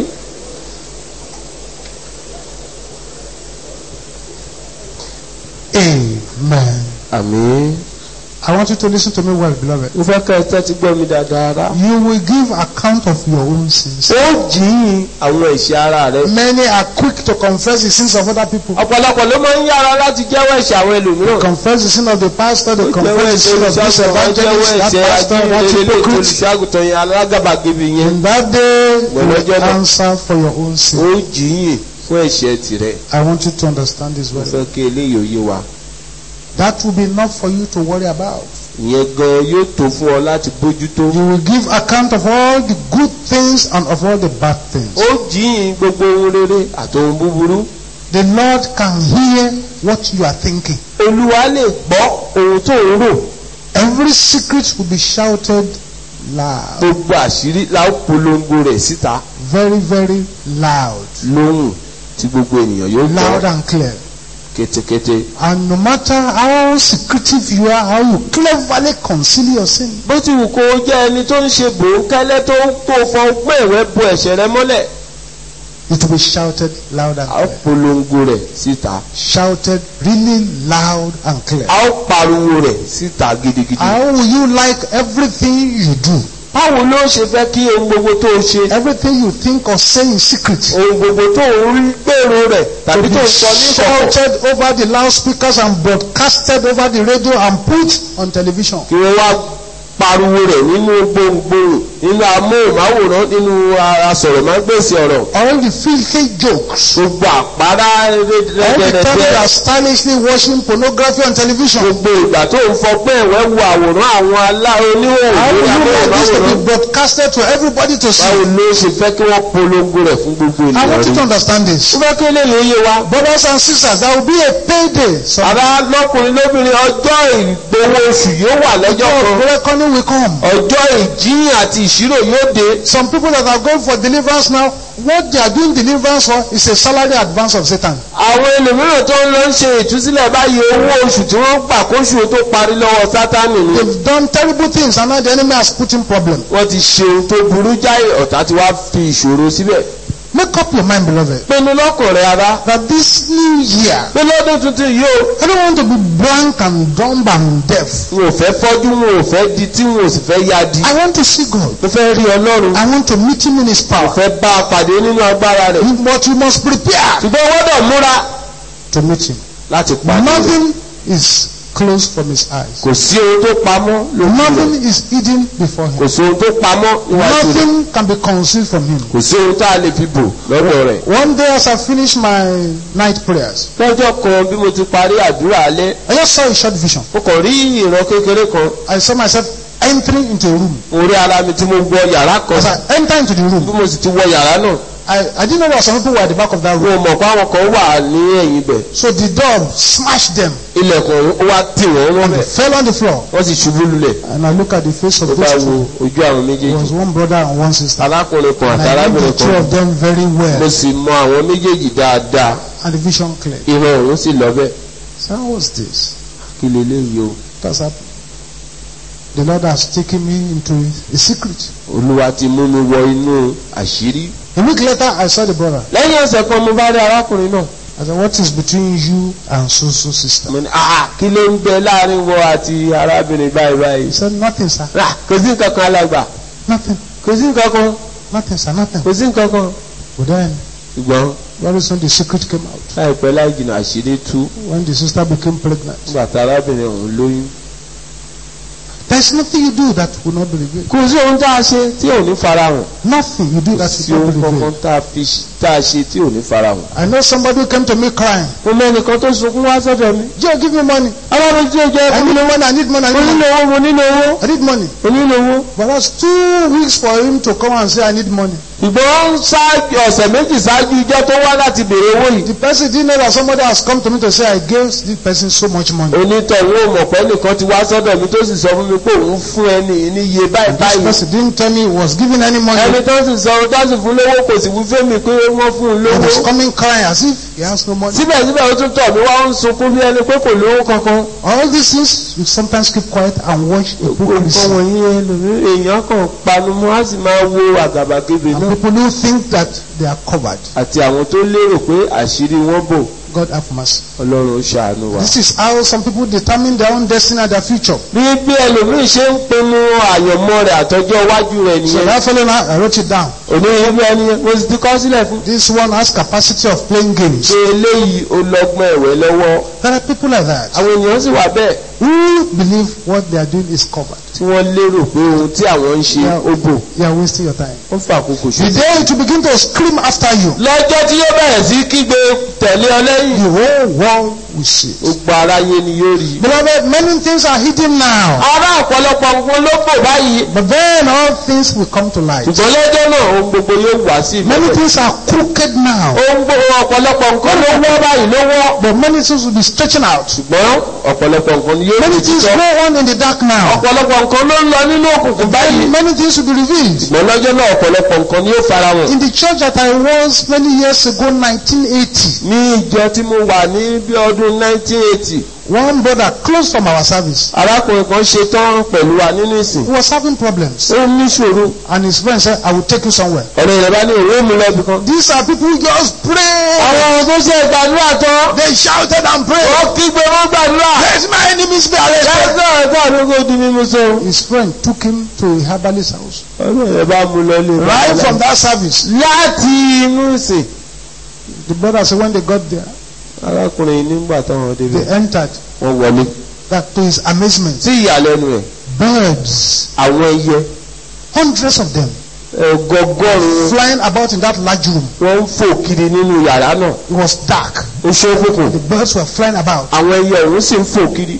Amen. àmín. I want you to listen to me well, beloved. mo fẹ́ kẹ́ ẹ tẹ́tí gbọ́ mi dáadáa rá. You will give account of your own sins. ó jìyìn àwọn ẹ̀ṣẹ̀ ara rẹ̀. Many are quick to confess the sins of other people. ọ̀pọ̀lọpọ̀ ló máa ń yára láti jẹ́wọ́ ẹ̀ṣẹ̀ àwọn ẹlòmíràn. Confess the sin of the pastor, they Ó jẹ́wọ́ confess the sin of this ẹ̀ṣẹ̀ evangelist, jẹ́wọ́ that ẹ̀ṣẹ̀ pastor, that ajínrere hypocrite. olùṣàgùtàn yẹn alágàbàgebè yẹn. In that day, you Well, will Lord, answer for your own ó sin. jìyìn fún ẹ̀ṣẹ̀ tirẹ̀. I want you to understand this mo well. fẹ́ kí eléyìí ó yé wa. That will be enough for you to worry about. ìyẹn gan yóò tó fún ọ láti bójútó. You will give account of all the good things and of all the bad things. ó jìyìn gbogbo ohun rere àti ohun búburú. The Lord can hear what you are thinking. olúwa lè gbọ́ ohun tó ń rò Every secret will be shouted loud. gbogbo àṣírí la ó polongo rẹ̀ síta Very, very loud. lóhùn tí gbogbo ènìyàn yóò Loud gbọ́ and clear. kétékété. And no matter how secretive you are, how you cleverly conceal your sin, bó ti wù kó o jẹ́ ẹni tó ń ṣe bòókẹ́lẹ́ tó tó fọ ọgbọ́n ẹ̀wẹ́ bo ẹ̀ṣẹ̀ rẹ mọ́lẹ̀ it will be shouted loud and a ó clear. polongo rẹ̀ síta Shouted really loud and clear. a ó pariwo rẹ̀ síta gidigidi. How will you like everything you do? báwo ló ṣe fẹ́ kí ohun gbogbo tó o ṣe Everything you think or say in secret ohun gbogbo tó o rí gbèrò rẹ̀ to tàbí be tó o sọ ní ìkọ̀kọ̀ shouted over the loudspeakers and broadcasted over the radio and put on television. kí wọ́n wá pariwo rẹ̀ nínú gbohùngbohùn nínú amóhùnmáwòrán nínú asọ̀rọ̀mágbèsì ọ̀rọ̀ All the filthy jokes. gbogbo àpárá All the time you rẹ́dẹ̀rẹ́dẹ́ are stylishly watching pornography on television. gbogbo ìgbà tó ń fọgbọ́n ẹ̀wẹ́ wo àwòrán àwọn alá oníhòòhò How lórí will you like this to amóhùnmáwòrán be broadcasted to everybody to báwo see? ló ṣe fẹ́ kí wọ́n polongo rẹ̀ fún gbogbo I ènìyàn want you rí to understand this. ó fẹ́ kí eléyìí ó yé wa Brothers and sisters, there will be a payday. Some bàbá lọ́kùnrin lóbìnrin ọjọ́ ìgbowó oṣù yóò wà lọ́jọ́ kan reckoning will come. ọjọ́ ìjíyìn àti ìṣirò yóò dé Some people that are going for deliverance now, what they are doing deliverance for is a salary advance of Satan. àwọn ẹlòmíràn tó ń lọ ń ṣe ìtúsílẹ̀ báyìí owó oṣù tí wọ́n gbà kóṣù tó parí lọ́wọ́ sátánì ni They've done terrible things and now the enemy has put in problem. wọ́n ti ṣe ohun tó burú jáì ọ̀tá tí wàá fi ìṣòro síbẹ̀ Make up your mind, beloved, pinnu lọ́kàn rẹ̀ ara that this new year, pé lọ́dún tuntun yìí o I don't want to be blank and dumb and deaf. n ò fẹ́ fọ́jú n ò fẹ́ di tí n ò sì fẹ́ yá di I want to see God. mo fẹ́ rí ọlọ́run I want to meet Him in His mo power. fẹ́ bá a pàdé nínú agbára rẹ̀ But we must prepare ṣùgbọ́n wọ́n dọ̀ múra to meet Him. láti pàdé rẹ̀ Nothing is closed from His eyes. kò sí ohun tó pamọ́ lójú rẹ̀ Nothing is hidden before kò Him. sí ohun tó pamọ́ níwájú rẹ̀ Nothing can be concealed from Him. kò sí ohun tá a lè fi bò lọ́dọ̀ rẹ̀. One day as I finished my night prayers, lọ́jọ́ kan bí mo ti parí àdúrà alẹ́ I just saw a short vision. mo kàn rí ìran kékeré kan I saw myself entering into a room. mo rí ara mi tí mo wọ yàrá kan As I enter into the bí room, mo sì ti wọ yàrá náà I, I didn't know that some people were at the back of that mo room. mọ̀ pé àwọn kan wà ní ẹ̀yìn bẹ̀ So the door smashed them ilẹ̀kùn ó wá tì wọ́n wọ́n and they bẹ̀ fell on the floor. wọ́n sì ṣubú lulẹ̀ And I look at the face of tó bá those wo two. ojú àwọn It méjèèjì was one brother and one sister. arákùnrin kan And àti I knew arábìnrin the two kan of them very mo well. sì mọ àwọn méjèèjì dáadáa And the vision cleared. ìran òun sì lọ bẹ́ẹ̀ So how was this? kí leléyìí o That's happened. The Lord has taken me into a secret. olúwa ti mú mi wọ inú àṣírí A week later, I saw the brother. lẹ́yìn ọ̀sẹ̀ kan mo bá rí arákùnrin náà I said, what is between you and so-so sister? mo ní ah kí ló ń bẹ láàrin wọ àti arábìnrin báyìí báyìí He said, nothing, sir. rà kò sí nǹkan kan alàgbà Nothing. kò sí nǹkan kan Nothing, sir. Nothing. kò sí nǹkan kan. But then, ṣùgbọ́n very soon the secret came out. láìpẹ́ láì jìnnà àṣírí tú When the sister became pregnant. nígbà tí arábìnrin ọ̀hún lóyún. There's nothing you do that will not be revealed. kò sí ohun tá a ṣe tí ò ní farahàn Nothing you do kò that sí will ohun not be kankan revealed. tá a fi ṣ- tá a ṣe tí ò ní farahàn. I know somebody who came to me crying. mo mọ ẹnìkan tó sunkún wá sọ́dọ̀ mi. Joe, give me money. alábẹ́ tí ó jẹ́ I fún mi need money. I need money. I mo need nílò money. owó mo nílò owó I need money. mo nílò owó. But that's two weeks for him to come and say, I need money. ṣùgbọ́n ṣáájú ọ̀sẹ̀ méjì ṣáájú ijọ́ tó wá láti béèrè owó yìí. The person didn't know that somebody has come to me to say, I gave this person so much money. onítọ̀hún ò mọ̀ pé nìkan ti wá sọ́dọ̀ mi tó sì sọ fún mi pé òun fún ẹni ní iye báyìí This báyìí. person didn't tell me he was giving any money. ẹni tó sì sọ tó sì fún lówó kò sì wí fún mi pé wọ́n fún un He was lówó. coming crying as if he has no money. síbẹ̀síbẹ̀ ó tún tọ̀ mí wá ń sunkún bí ẹni pé kò lówó kankan. All these things, you sometimes keep quiet and watch gbogbo nǹkan hypocrisy. wọ̀nyí ẹlòmíràn èèyàn kan panu mọ́ á sì máa wo àgàbàgebè And náà. people who think that they are covered. àti àwọn tó lérò pé àṣírí wọn bò God have mercy. ọlọ́run ó ṣàánú wa. This is how some people determine their own destiny and their future. bí bí ẹlòmíì ṣe ń pinnu àyànmọ́ rẹ̀ àtọjọ́ iwájú rẹ̀ So nìyẹn. that fellow now, I wrote it down. òní ibi ẹni yẹn mo sì ti kọ́ sílẹ̀ fún. This one has capacity of playing games. ṣe eléyìí ó lọ́gbọ́n ẹ̀wẹ́ lọ́wọ́. There are people like that àwọn èèyàn sì wà bẹ́ẹ̀ who believe what they are doing is covered. tí wọ́n lérò pé ohun tí àwọn ń ṣe ó bò You are wasting your time. ó fà àkókò The ṣe. day it will begin to scream after you, lọ́jọ́ tí yóò bẹ̀rẹ̀ sí kígbe tẹ̀lé ọ lẹ́yìn. the whole world will see it. gbogbo aráyé ni yóò rí. Beloved, many things are hidden now. ará ọ̀pọ̀lọpọ̀ nǹkan ló bò báyìí. But then all things will come to light. ṣùgbọ́n lọ́jọ́ náà ohun gbogbo yóò wá sí Many ìmọ́lẹ̀. things are crooked now. ohun gbogbo ọ̀pọ̀lọpọ̀ nǹkan ló wọ́ báyìí ló wọ́. But many things will be stretching out. ṣùgbọ́n ọ̀pọ̀lọpọ̀ nǹkan ni yóò Many rí things títọ́. go on in the dark now. ọ̀pọ̀lọpọ̀ nǹkan ló ń lọ nínú òkùnkùn báyìí. Many things will be revealed. ṣùgbọ́n lọ́jọ́ náà ọ̀pọ̀lọpọ̀ nǹkan ni yóò fara hàn. In the church that I was many years ago, 1980, ní ìjọ tí mo wà ní bí ọdún 1980 one brother close from our service, arákùnrin kan ṣe tán pẹ̀lú wa nínú ìsìn. he was having problems. ó ní ṣòro. And his friend said, I will take you somewhere. ọ̀rẹ́ rẹ̀ bá ní òwe mú lọ́bì kan. These are people who just pray. àwọn tó ṣe ìgbàdúrà tán. They shouted and prayed. wọ́n kígbe wọ́n gbàdúrà. Let my enemies be arrested. lẹ́sẹ̀ ẹ̀ka àdúgbò di mímú sọ. His friend took him to a herbalist house. ọ̀rẹ́ rẹ̀ bá mú lọ lé. Right from that service, láti inú ìsìn. the brother said when they got there, arákùnrin nígbà táwọn they débẹ̀ entered. wọ́n wọlé. That to his amazement, sí ìyàlẹ́nu ẹ̀ birds, àwọn ẹyẹ hundreds of them, ọgọgọ́rùn-ún flying about in that large room. wọ́n ń fò kiri nínú yàrá náà. It was dark. ó ṣókùnkùn. The birds were flying about. àwọn ẹyẹ ọ̀hún sì ń fò kiri.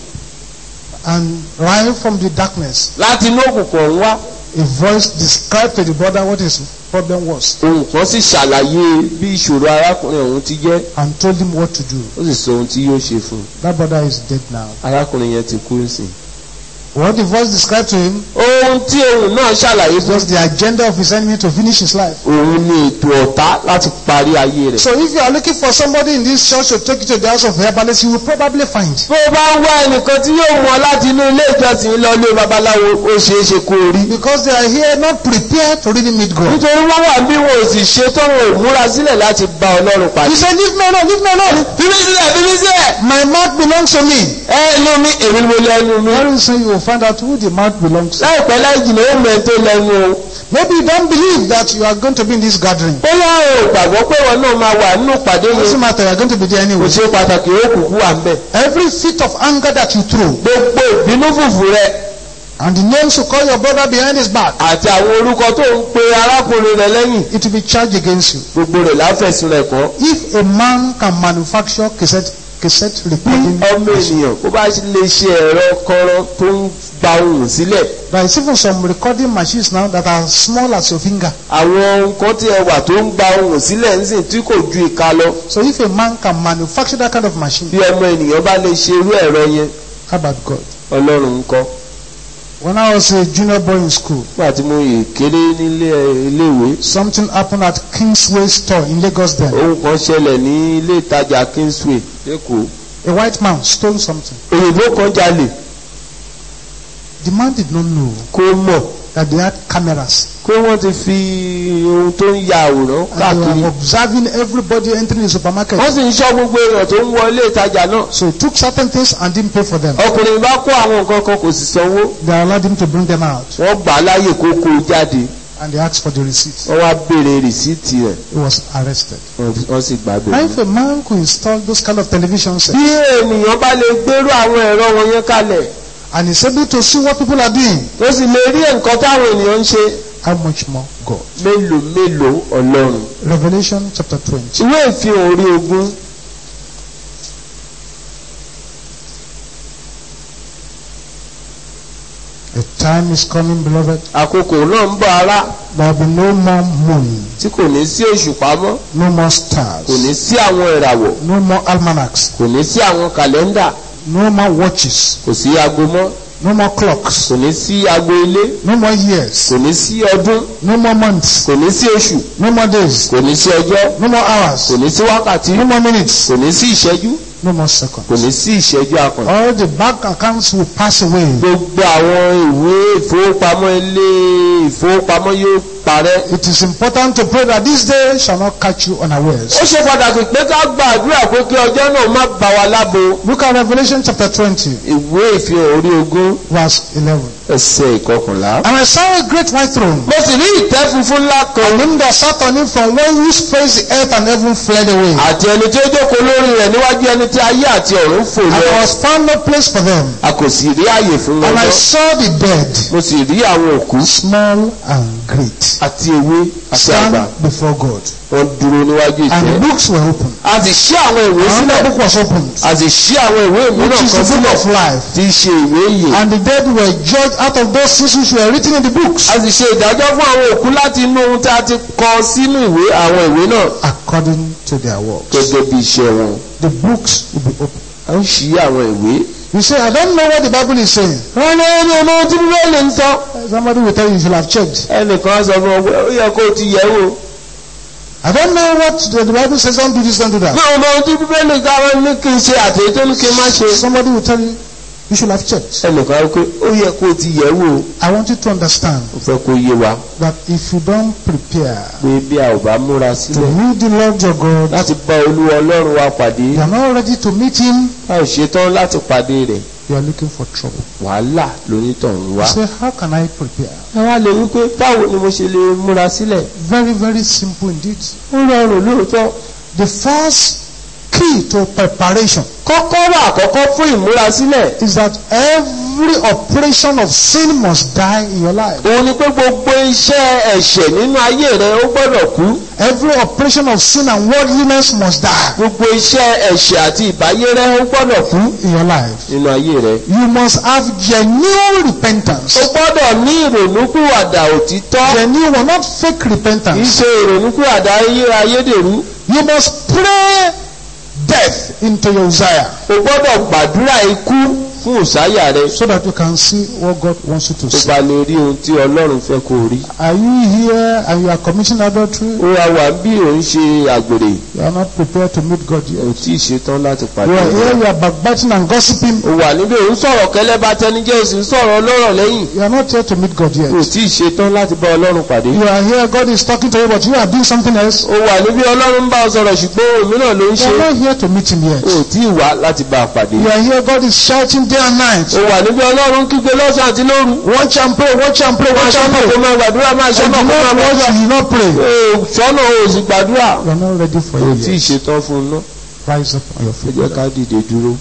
And right from the darkness, láti inú òkùnkùn ọ̀hún wá. a voice described to the brother what his problem was ohun kan sì ṣàlàyé bí ìṣòro arákùnrin ọ̀hún ti jẹ́. and told him what to do. ó sì sọ ohun tí yóò ṣe fún un. That brother is dead now. arákùnrin yẹn ti kú sí. What the voice described to him ohun tí ohun náà ṣàlàyé fún was the agenda of his enemy to finish his life. òun ni ètò ọ̀tá láti parí ayé rẹ̀. So if you are looking for somebody in this church to take you to the house of herbalist, you will probably find. bó o bá ń wá ẹnìkan tí yóò mú ọ láti inú ilé ìjọsìn lọ ilé babaláwo ó ṣeé ṣe kó o rí. Because they are here not prepared to really meet God. nítorí wọ́n wà bí wọn ò sì ṣe tó wọn ò múra sílẹ̀ láti bá ọlọ́run He pàdé. said, leave me alone, leave me alone. bíbí sílẹ̀ bíbí sílẹ̀. My mouth belongs to me. ẹ inú mi èmi ni mo lẹ́nu mi. Very soon you will find out who the mouth belongs to. láìpẹ́ láì jìnnà ó mẹ́ tó lẹ́nu o. Maybe you don't believe that you are going to be in this gathering. bóyá o gbàgbọ́ pé wọn náà máa wà nínú ìpàdé It doesn't yẹn. matter, you are going to be there kò anyway. ṣe pàtàkì ó kúkú wà ń bẹ̀. Every fit of anger that you throw gbogbo ìbínú fùfù rẹ and the names you call your brother behind his back, àti àwọn orúkọ tó ń pe arákùnrin rẹ lẹ́yìn it will be charged against you. gbogbo rẹ̀ láfẹ̀sùn rẹ̀ kọ́. If a man can manufacture cassette, cassette bí recording, ọmọ ènìyàn bó bá lè ṣe ẹ̀rọ kọ́rọ́ tó ń gba ohùn sílẹ̀ there is even some recording machines now that are small as your finger. àwọn nǹkan tí ẹ wà tó ń gba ohùn sílẹ̀ ń sìn tí kò ju ìka lọ So if a man can manufacture that kind of machine, bí ọmọ ènìyàn bá lè ṣe irú ẹ̀rọ yẹn how about God? ọlọ́run ń kọ́. When I was a junior boy in school, nígbà tí mo yè kéré nílé iléèwé something happened at Kingsway store in Lagos then. ohun kan ṣẹlẹ̀ ní ilé ìtajà Kingsway lẹ́kọ̀ọ́ A white man stole something. òyìnbó kan jalè The man did not know kó mọ̀ that they had cameras pé wọ́n ti fi ohun tó ń ya àwòrán and they káàkiri were observing everybody entering the supermarket. wọ́n sì ń ṣọ́ gbogbo èèyàn tó ń wọ ilé ìtajà náà So he took certain things and didn't pay for them. ọkùnrin bá kó àwọn nǹkan kan kò sì sanwó They allowed him to bring them out wọ́n gbà á láàyè kó kó o jáde and they asked for the receipt. wọ́n wá béèrè rìsíìtì rẹ̀ He was arrested. wọ́n- wọ́n sì gbà Now bẹ̀rẹ̀. if a man could install those kind of television sets bí ènìyàn bá lè gbérú àwọn ẹ̀rọ wọn yẹn kalẹ̀ and is able to see what people are doing, tó sì lè rí nǹkan táwọn ènìyàn ń ṣe how much more God? mélòó mélòó ọlọ́run. Revelation chapter 20. ìwé ìfihàn orí ogún A time is coming, beloved. àkókò náà ń bọ̀ ara There will be no more moon, tí kò ní sí òṣùpá mọ́ no more kò stars, ní sí àwọn ìràwọ̀ no more almanacs, kò ní sí àwọn kàlẹ́ndà no more watches, kò sí aago mọ́ no more clocks, kò ní sí aago ilé no more years, kò ní sí ọdún no more months, kò ní sí oṣù no more days, kò ní sí ọjọ́ no more hours, kò ní sí wákàtí no more minutes, kò ní sí ìṣẹ́jú no more kò seconds. ní sí ìṣẹ́jú akàn. All the bank accounts will pass away. gbogbo àwọn ìwé ìfowópamọ́ ilé ìfowópamọ́ yóò parẹ́. It is important to pray that this day shall not catch you unawares. ó ṣe pàtàkì pé ká gbàdúrà pé kí ọjọ́ náà má bá wa lábo. Look at Revelation chapter 20, ìwé ìfihàn orí ogún verse 11. ẹsẹ̀ ìkọkànlá. And I saw a great white throne, mo sì rí ìtẹ́ funfun ńlá kan and him that sat on it from one whose face the earth and heaven fled away. àti ẹni tí ó jókòó lórí rẹ̀ níwájú ẹni tí ayé àti ọ̀run fò And lọ. there was found no place for them. a kò sì rí àyè fún wọn And I mọ́. saw the dead, mo sì rí àwọn òkú small and great, àti ewé àti stand àgbà before God. wọ́n dúró níwájú And the ìtẹ́. books were opened. a sì ṣí àwọn ìwé Another sílẹ̀ book was opened, a sì ṣí àwọn ìwé which mìíràn is kan the book sílẹ̀ of life. tí í ṣe ìwé ìyè. And the dead were judged out of those things which were written in the books, a sì ṣe ìdájọ́ fún àwọn òkú láti inú ohun tí a ti kọ sínú ìwé àwọn ìwé náà according to their works. gẹ́gẹ́ bí iṣẹ́ wọn. The books will be opened. a ń ṣí àwọn ìwé. You say, I don't know what the Bible is saying. wọ́n ní ẹni ọmọ ohun tí bíbélì ń sọ. Somebody will tell you you should have checked. ẹnìkan sọ fún ọ pé ó yẹ kó o ti yẹ̀ wò. I don't know what the, the Bible says, don't do this, don't do that. mi ò mọ ohun tí bíbélì káwọn ní kí n ṣe àtẹ̀yẹ tó ní kí n má ṣe. Somebody will tell you you should have checked. ẹnìkan pé ó yẹ kó o ti yẹ̀ wò. I want you to understand ó fẹ́ kó yé wa that if you don't prepare pé bí a ò bá múra to sílẹ̀ meet the Lord your God, láti bá olúwa ọlọ́run wa pàdé you are not ready to meet Him, a ò ṣetán láti pàdé rẹ̀ you are looking for trouble. wàhálà lónítọ̀hún You wá. say, How can I prepare? ẹ wá lè wí pé báwo ni mo ṣe lè múra sílẹ̀. Very, very simple indeed. ó rọrùn lóòótọ́. The first key to preparation kọ́kọ́rọ́ àkọ́kọ́ fún ìmúrasílẹ̀ is that every operation of sin must die in your life. òun ni pé gbogbo iṣẹ́ ẹ̀ṣẹ̀ nínú ayé rẹ ó gbọ́dọ̀ kú Every operation of sin and worldliness must die gbogbo iṣẹ́ ẹ̀ṣẹ̀ àti ìbáyé rẹ ó gbọ́dọ̀ kú in your life. nínú ayé rẹ. You must have genuine repentance. ó gbọ́dọ̀ ní ìrònúkúwàdà òtítọ́ Genuine, not fake kì í repentance. ṣe ìrònúkúwàdà ayé ayédèrú. You must pray death into your desire o gbọ́dọ̀ gbàdúrà ikú fún òsáyà rẹ so that you can see what God wants you to tó see. bá lè rí ohun tí ọlọ́run fẹ́ kó o rí. Are you here and you are committing adultery? ó wá wà bí òun ṣe àgbèrè You are not prepared to meet God ò yet. tí ì ṣetán láti pàdé You are here, rẹ. you are backbiting and gossiping. ó wà níbẹ̀ òun sọ̀rọ̀ kẹlẹ́bà tẹnijẹ́ òsì ń sọ̀rọ̀ ọlọ́rọ̀ lẹ́yìn. You are not here to meet God ò yet. tí ì ṣetán láti bá ọlọ́run pàdé. You are here, God is talking to you, but you are doing something else. ó wà níbi ọlọ́run ń bá ọ sọ̀rọ̀ ṣùgbọ́n òmíràn ló ń You ṣe. are not here to meet Him yet. ò tí ì wá láti bá a pàdé. You are here, God is shouting day and night. ó wà níbi ọlọ́run kígbe lọ́sàn àti lóru. Watch and pray, watch and pray, máa watch and ṣọ́nà pray. kó máa gbàdúrà máa And ṣọ́nà you kó máa not watch, gbàdúrà. you not pray. ó sọ́nà ó sì gbàdúrà. You are not ready for ò it tí ì yet. ṣetán fún un náà. Rise up on your ẹ feet. jẹ́ ká dìde dúró.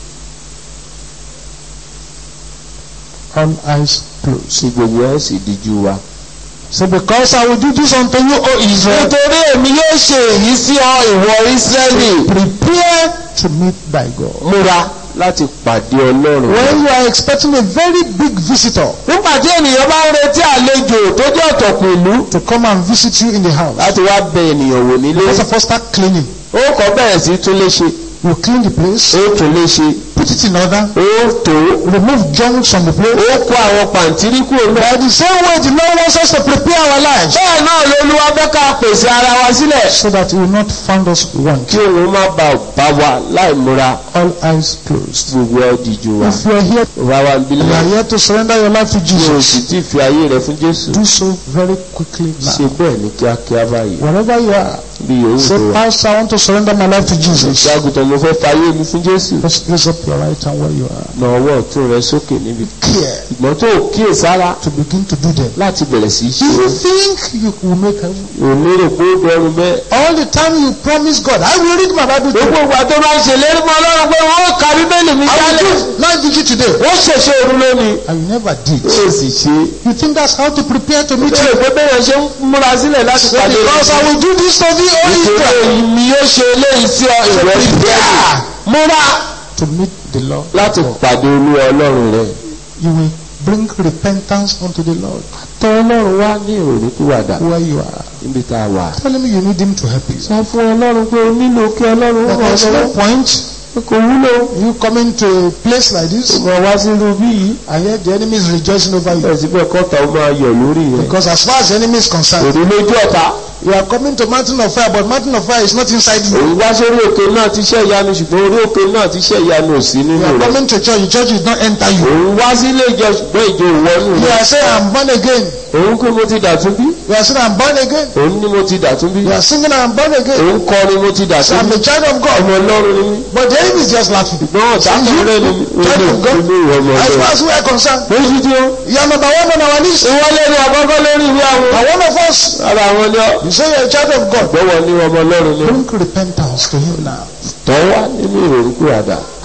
All eyes closed. sí gbogbo ẹ̀ sì díjú wa. So because I will do this unto you, O Israel, nítorí èmi yóò ṣe èyí sí ọ ìwọ Ísírẹ́lì. prepare to meet thy God. múra láti pàdé ọlọ́run. When you are expecting a very big visitor nígbà tí ènìyàn bá ń retí àlejò tó jẹ́ ọ̀tọ̀kùn ìlú to come and visit you in the house, láti wá bẹ ènìyàn wò nílé. first of all start cleaning. ó kọ́ bẹ̀rẹ̀ sí tún léṣe. You clean the place, ó tún léṣe. put it in order, ó tó. remove junk from the place. ó kó àwọn pàǹtírí kúrò náà. By the same way, the Lord wants us to prepare our lives bẹ́ẹ̀ náà lolúwa fẹ́ ká pèsè ara wa sílẹ̀. so that He will not find us want. kí òun má ba bá wa láì múra All eyes closed. gbogbo ẹ̀ díjú wa. If you are here, bá wa ń you bílẹ̀. are here to surrender your life to tí o Jesus, sì ti fi ayé rẹ fún Jésù. do so very quickly ṣe now. bẹ́ẹ̀ ní kíákíá báyìí. Wherever you are, bí yòówù tó say, wà. Pastor, I want to surrender my life to Jesus. ìṣàgùtàn mo fẹ́ fayé mi fún Jésù. Just raise up your right hand where you are. na ọwọ́ ọ̀tún rẹ sókè níbi. Care ìgbọ́n tó kíyè sára to begin to do them. láti bẹ̀rẹ̀ sí í ṣe You é. think you will make heaven? ò lérò pé ó dọrùn bẹ́ẹ̀. All the time you promise God, I will read my Bible gbogbo today. ìgbà tó bá ń ṣèlérí mọ́ Ọlọ́run pé wọ́n ka bíbélì mi I jálẹ̀. will do night vigil today. wọ́n ṣẹ̀ṣẹ̀ òru lónìí. And you never did. ó sì ṣe é. You think that's how to prepare to meet nítorí you? pé bẹ́ẹ̀ ṣe ń múra sílẹ̀ láti Say, pàdé because I will do this to thee, O nítorí Israel. èyí ni yóò ṣe eléyìí sí ọ ìwọ ìbẹ́ẹ̀lì. Prepare múra to meet the Lord. láti pàdé olúwa Ọlọ́run rẹ. You will bring repentance unto the Lord tọ́ Ọlọ́run wá ní ìrònúkúwàdà where you are. níbi tá a wà. Tell him you need him to help you. sọ fún Ọlọ́run pé o nílò kí Ọlọ́run But ràn ọ́ there's no lọ́wọ́. point kò wúlò. you coming to a place like this Ìmọ̀ wá sínú bí yìí. and yet the enemy is rejoicing over you. Bẹ́ẹ̀ síbẹ̀ kọ́ta ó máa yọ̀ lórí rẹ̀. Because as far as the enemy is concerned, Òní lójú ọ̀tá. you are coming to mountain of fire, but mountain of fire is not inside you. Òun wá sórí òkè náà ti ṣẹ́ ìyanu ṣùgbọ́n orí òkè náà ti ṣẹ́ ìyanu ò sí You nínú are rẹ̀. coming to church, the church did not enter you. Òun wá sílé ìjọ ṣùgbọ́n ìjọ ìwọ́nù You rẹ̀. are saying, I'm born again. Òun kú mo ti dàtún bí. You are saying, I'm born again. Òun ní mo ti dàtún bí. You are singing, I'm born again. Òun kọ́ ni mo ti So dàtún I'm bí. a child of God. Ọmọ Ọlọ́run ni mí. But the enemy is just laughing. Ṣùgbọ́n ọ̀tá kan rẹ̀ ni mí. Child of God. Olú ìwọ ọmọ As far Ọlọ́run. as we are concerned, Lójú tí ó. you are number one on our list. Ìwọlé ni àkọ́kọ́ lórí ìwé àwọn. And one of us, Ara àwọn ni ọ́. you say you're a child of God. Gbọ́wọ́ ní ọmọ Ọlọ́run ni. Bring repentance to him now. Tọ́wá nínú ìrònúkú àdá.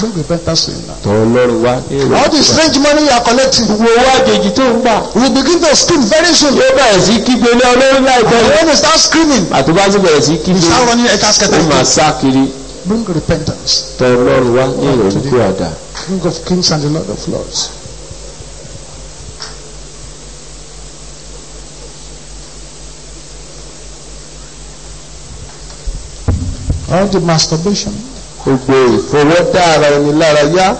Bring repentance to him now. tọ̀ ọlọ́run wá ní ìrọ̀lẹ́ All the strange money you are collecting gbogbo owó àjèjì tó ń gbà will begin to scream very soon. yóò bẹ̀rẹ̀ sí kígbe lé ọlọ́run láìpẹ́ And yìí when you start screaming, àtúbá sì bẹ̀rẹ̀ sí you kígbe start running a casket. ó máa sá kiri Bring repentance. tọ̀ ọlọ́run wá ní ìrọ̀lẹ́ kó àdá King of kings and the Lord of lords. All the masturbation, gbogbo ìfọwọ́dá ara ẹni lára yá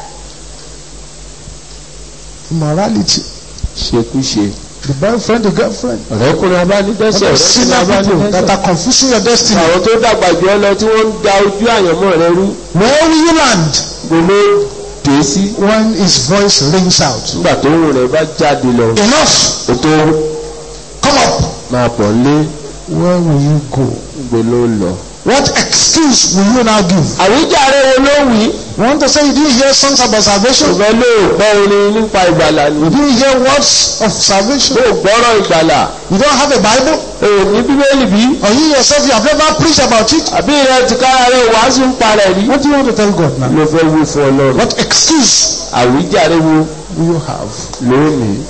immorality, ṣekúṣe the boyfriend, the girlfriend, ọ̀rẹ́kùnrin all abánidẹ́sẹ̀ the ọ̀rẹ́kùnrin sinner people that abánidẹ́sẹ̀ are confusing your destiny. àwọn tó dàgbà jù ọ́ lọ tí wọ́n ń da ojú àyànmọ́ rẹ rú Where will you land gbolo dé sí when his voice rings out? nígbà tó ń rẹ̀ bá jáde lọ Enough! kó tó Come up! máa bọ̀ lé Where will you go? gbolo lọ. What excuse will you now give? àwíjàre wo ló wí You want to say you didn't hear songs about salvation? ṣùgbọ́n ló gbọ́ orin nípa ìgbàlà ni You didn't hear words of salvation? ló gbọ́rọ̀ ìgbàlà You don't have a Bible? ò ní bíbélì bí Or you yourself, you have never preached about it? àbí rẹ ti kára rẹ wàásù ń parẹ́ rí. What do you want to tell God now? ló fẹ́ wí fún ọlọ́run What excuse àwíjàre wo will you have? lónìí.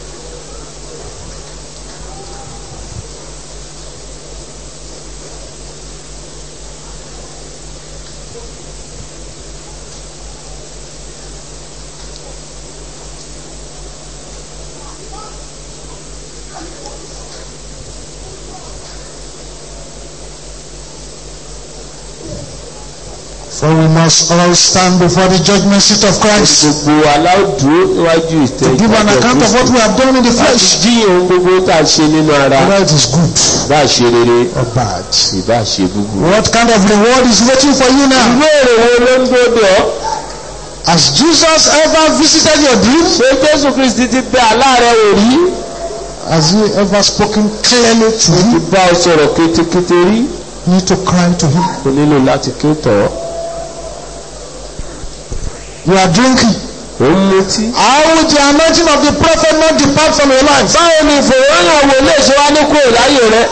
For we must all stand before the judgment seat of Christ gbogbo aláwùdúró níwájú ìtẹ́ to give an account of what we have done in the láti flesh. jí ohun gbogbo tá a ṣe nínú ara Whether it is good bá a ṣe rere or bad. ìbá a ṣe búburú. What kind of reward is waiting for you now? ìwé èrè wo ló ń gbódò ọ́ Has Jesus ever visited your dream? ṣé jésù kristi ti bẹ aláàrẹ̀ wò rí Has he ever spoken clearly to ti you? bá ọ sọ̀rọ̀ kétékété rí You need to cry to him. o nílò láti ké tọ̀ ọ́ You are drinking. ó ń mutí. How will the anointing of the prophet not depart from your life? báwo ni ìfòròyìn wo lè ṣe wá ní kúrò láyè rẹ.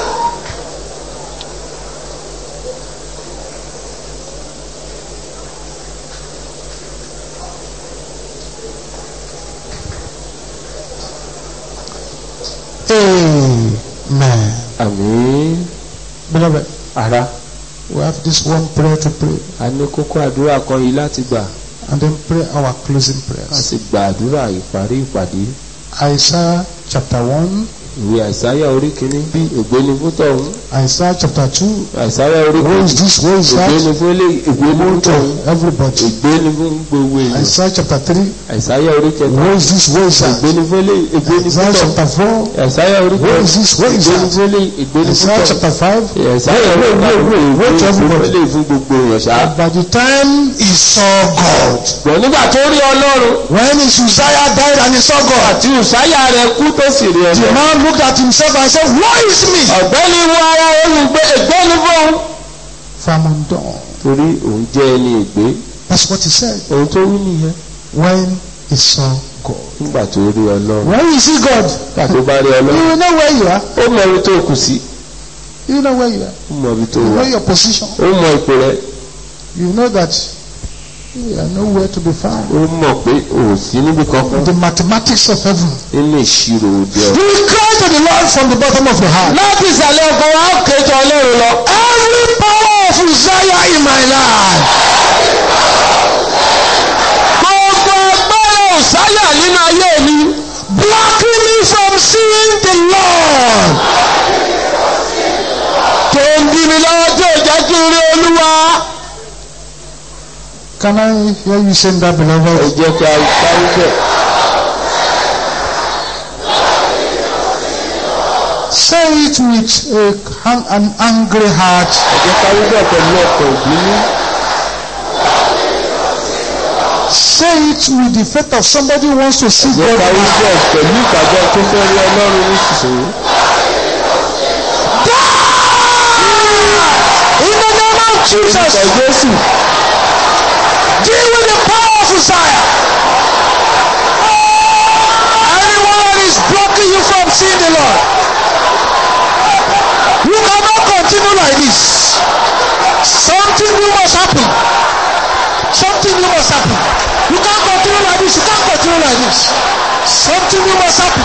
Amen. àmín Beloved, ara we have this one prayer to pray a ní kókó àdúrà kan yìí láti gbà and then pray our closing a prayers. sì gba àdúrà ìparí ìpàdé Isaiah chapter 1, ìwé àìsáyà orí kìíní bí ògbéni fún tọ̀hún Isaiah chapter 2. àìsáyà orí Where is kìíní this? Where is that? ògbéni fún ilé ìgbéni fún To tọ̀hún everybody. ìgbéni fún gbogbo èèyàn Isaiah chapter 3. àìsáyà orí kẹta Where is this? Where is that? ìgbéni fún ilé ìgbéni fún Isaiah tọ̀hún chapter 4. àìsáyà orí Where is kẹta this? Where is ìgbéni that? fún ilé ìgbéni fún Isaiah tọ̀hún chapter 5. àìsáyà orí kẹta wait, ìgbéni fún everybody. ilé fún gbogbo èèyàn ṣá. By the time he saw God, bọ̀ nígbà tó rí ọlọ́run when his Uzziah died and he saw God, àti ìsáyà rẹ̀ kú tó sì rí the ọlọ́run. man looked at himself and said, Why is me? ọ̀gbẹ́ni wo ara olùgbé ìgbéni fún. For I'm undone. torí òun jẹ́ ẹni ìgbé That's what he said ohun tó wí nìyẹn when he saw God. nígbà tó rí ọlọ́run When you see God, nígbà tó bá rí you ọlọ́run will know where you are. ó mọ ibi tó kù sí You know where you are. ó mọ ibi tó You wà know your position. ó mọ ipò rẹ̀ You know that you are nowhere to be found. ó mọ̀ pé ò sí níbi kankan The mathematics of heaven. nínú ìṣirò òde You ọ̀. will cry to the Lord from the bottom of your heart. láti ìsàlẹ̀ ọkàn wa ó kéjọ ọlọ́run lọ. Every power of Uzziah in my life. gbogbo agbára òsáyà nínú ayé mi blocking me from seeing the Lord. tó ń bí mi lọ́wọ́ tí ò jẹ́ kí n rí olúwa. Can I hear you saying that, ẹ beloved? jẹ́ kí a parí bẹ̀. Say it with a, han- an angry heart. ẹ jẹ́ ká wí bẹ̀ pẹ̀lú ọkọ̀ ìbínú. Say it with the faith of somebody who wants to see ẹ jẹ́ God. ká wí now. bẹ̀ pẹ̀lú ìgbàgbọ́ tó fẹ́ rí ọlọ́run nísinsìnyí. In the name of Jesus, orúkọ jésù deal with the power of Uzziah. Anyone that is blocking you from seeing the Lord, you cannot continue like this. Something new must happen. Something new must happen. You can't continue like this. You can't continue like this. Something new must happen.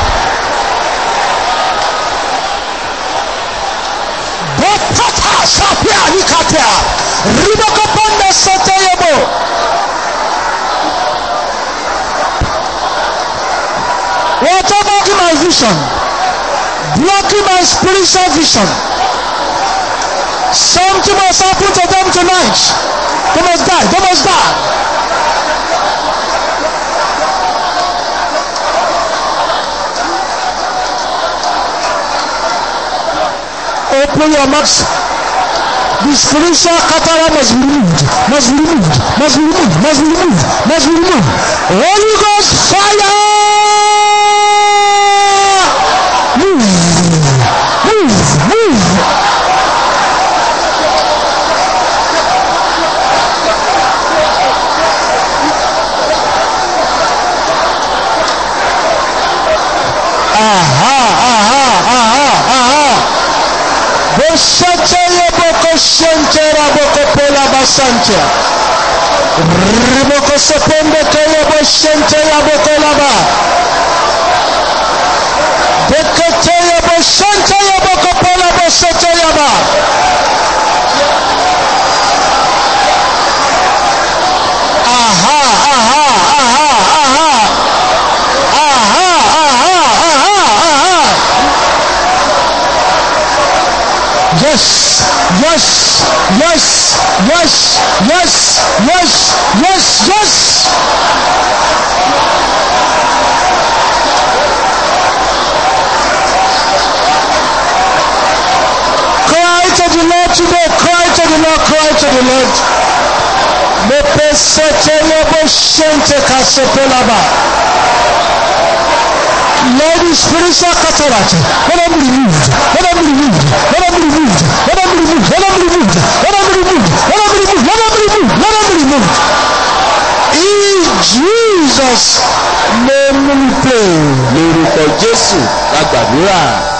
Bopata sapia nikatea. Ribakapanda satayabo. Whatever blocking my vision, blocking my spiritual vision. Something must happen to them tonight. They must die. They must die. Open your mouth. The spiritual cataract must be removed, must be removed, must be removed, must be removed, must be removed. Holy Ghost fire! Move, move, move. Aha, aha, aha, aha. Boshataya boko shantera boko pola basante. Riboko sepende kaya boshante ya boko laba. Bekete ya boshante ya boko pola boshate ya ba. Aha, aha, aha, aha. Aha, aha, aha, aha. Yes, yes, yes, yes, yes, yes, yes, yes. Cry to the Lord today, cry to the Lord, cry to the Lord. Mepesetelebo shente kasepelaba. Lord, the spiritual cataract, let them be removed, let them be removed, let them be removed, let them be removed, let them be removed, let them be removed, let them be removed, let them be removed, let them be removed. In Jesus' name we pray. lórúkọ jésù la gbàdúrà.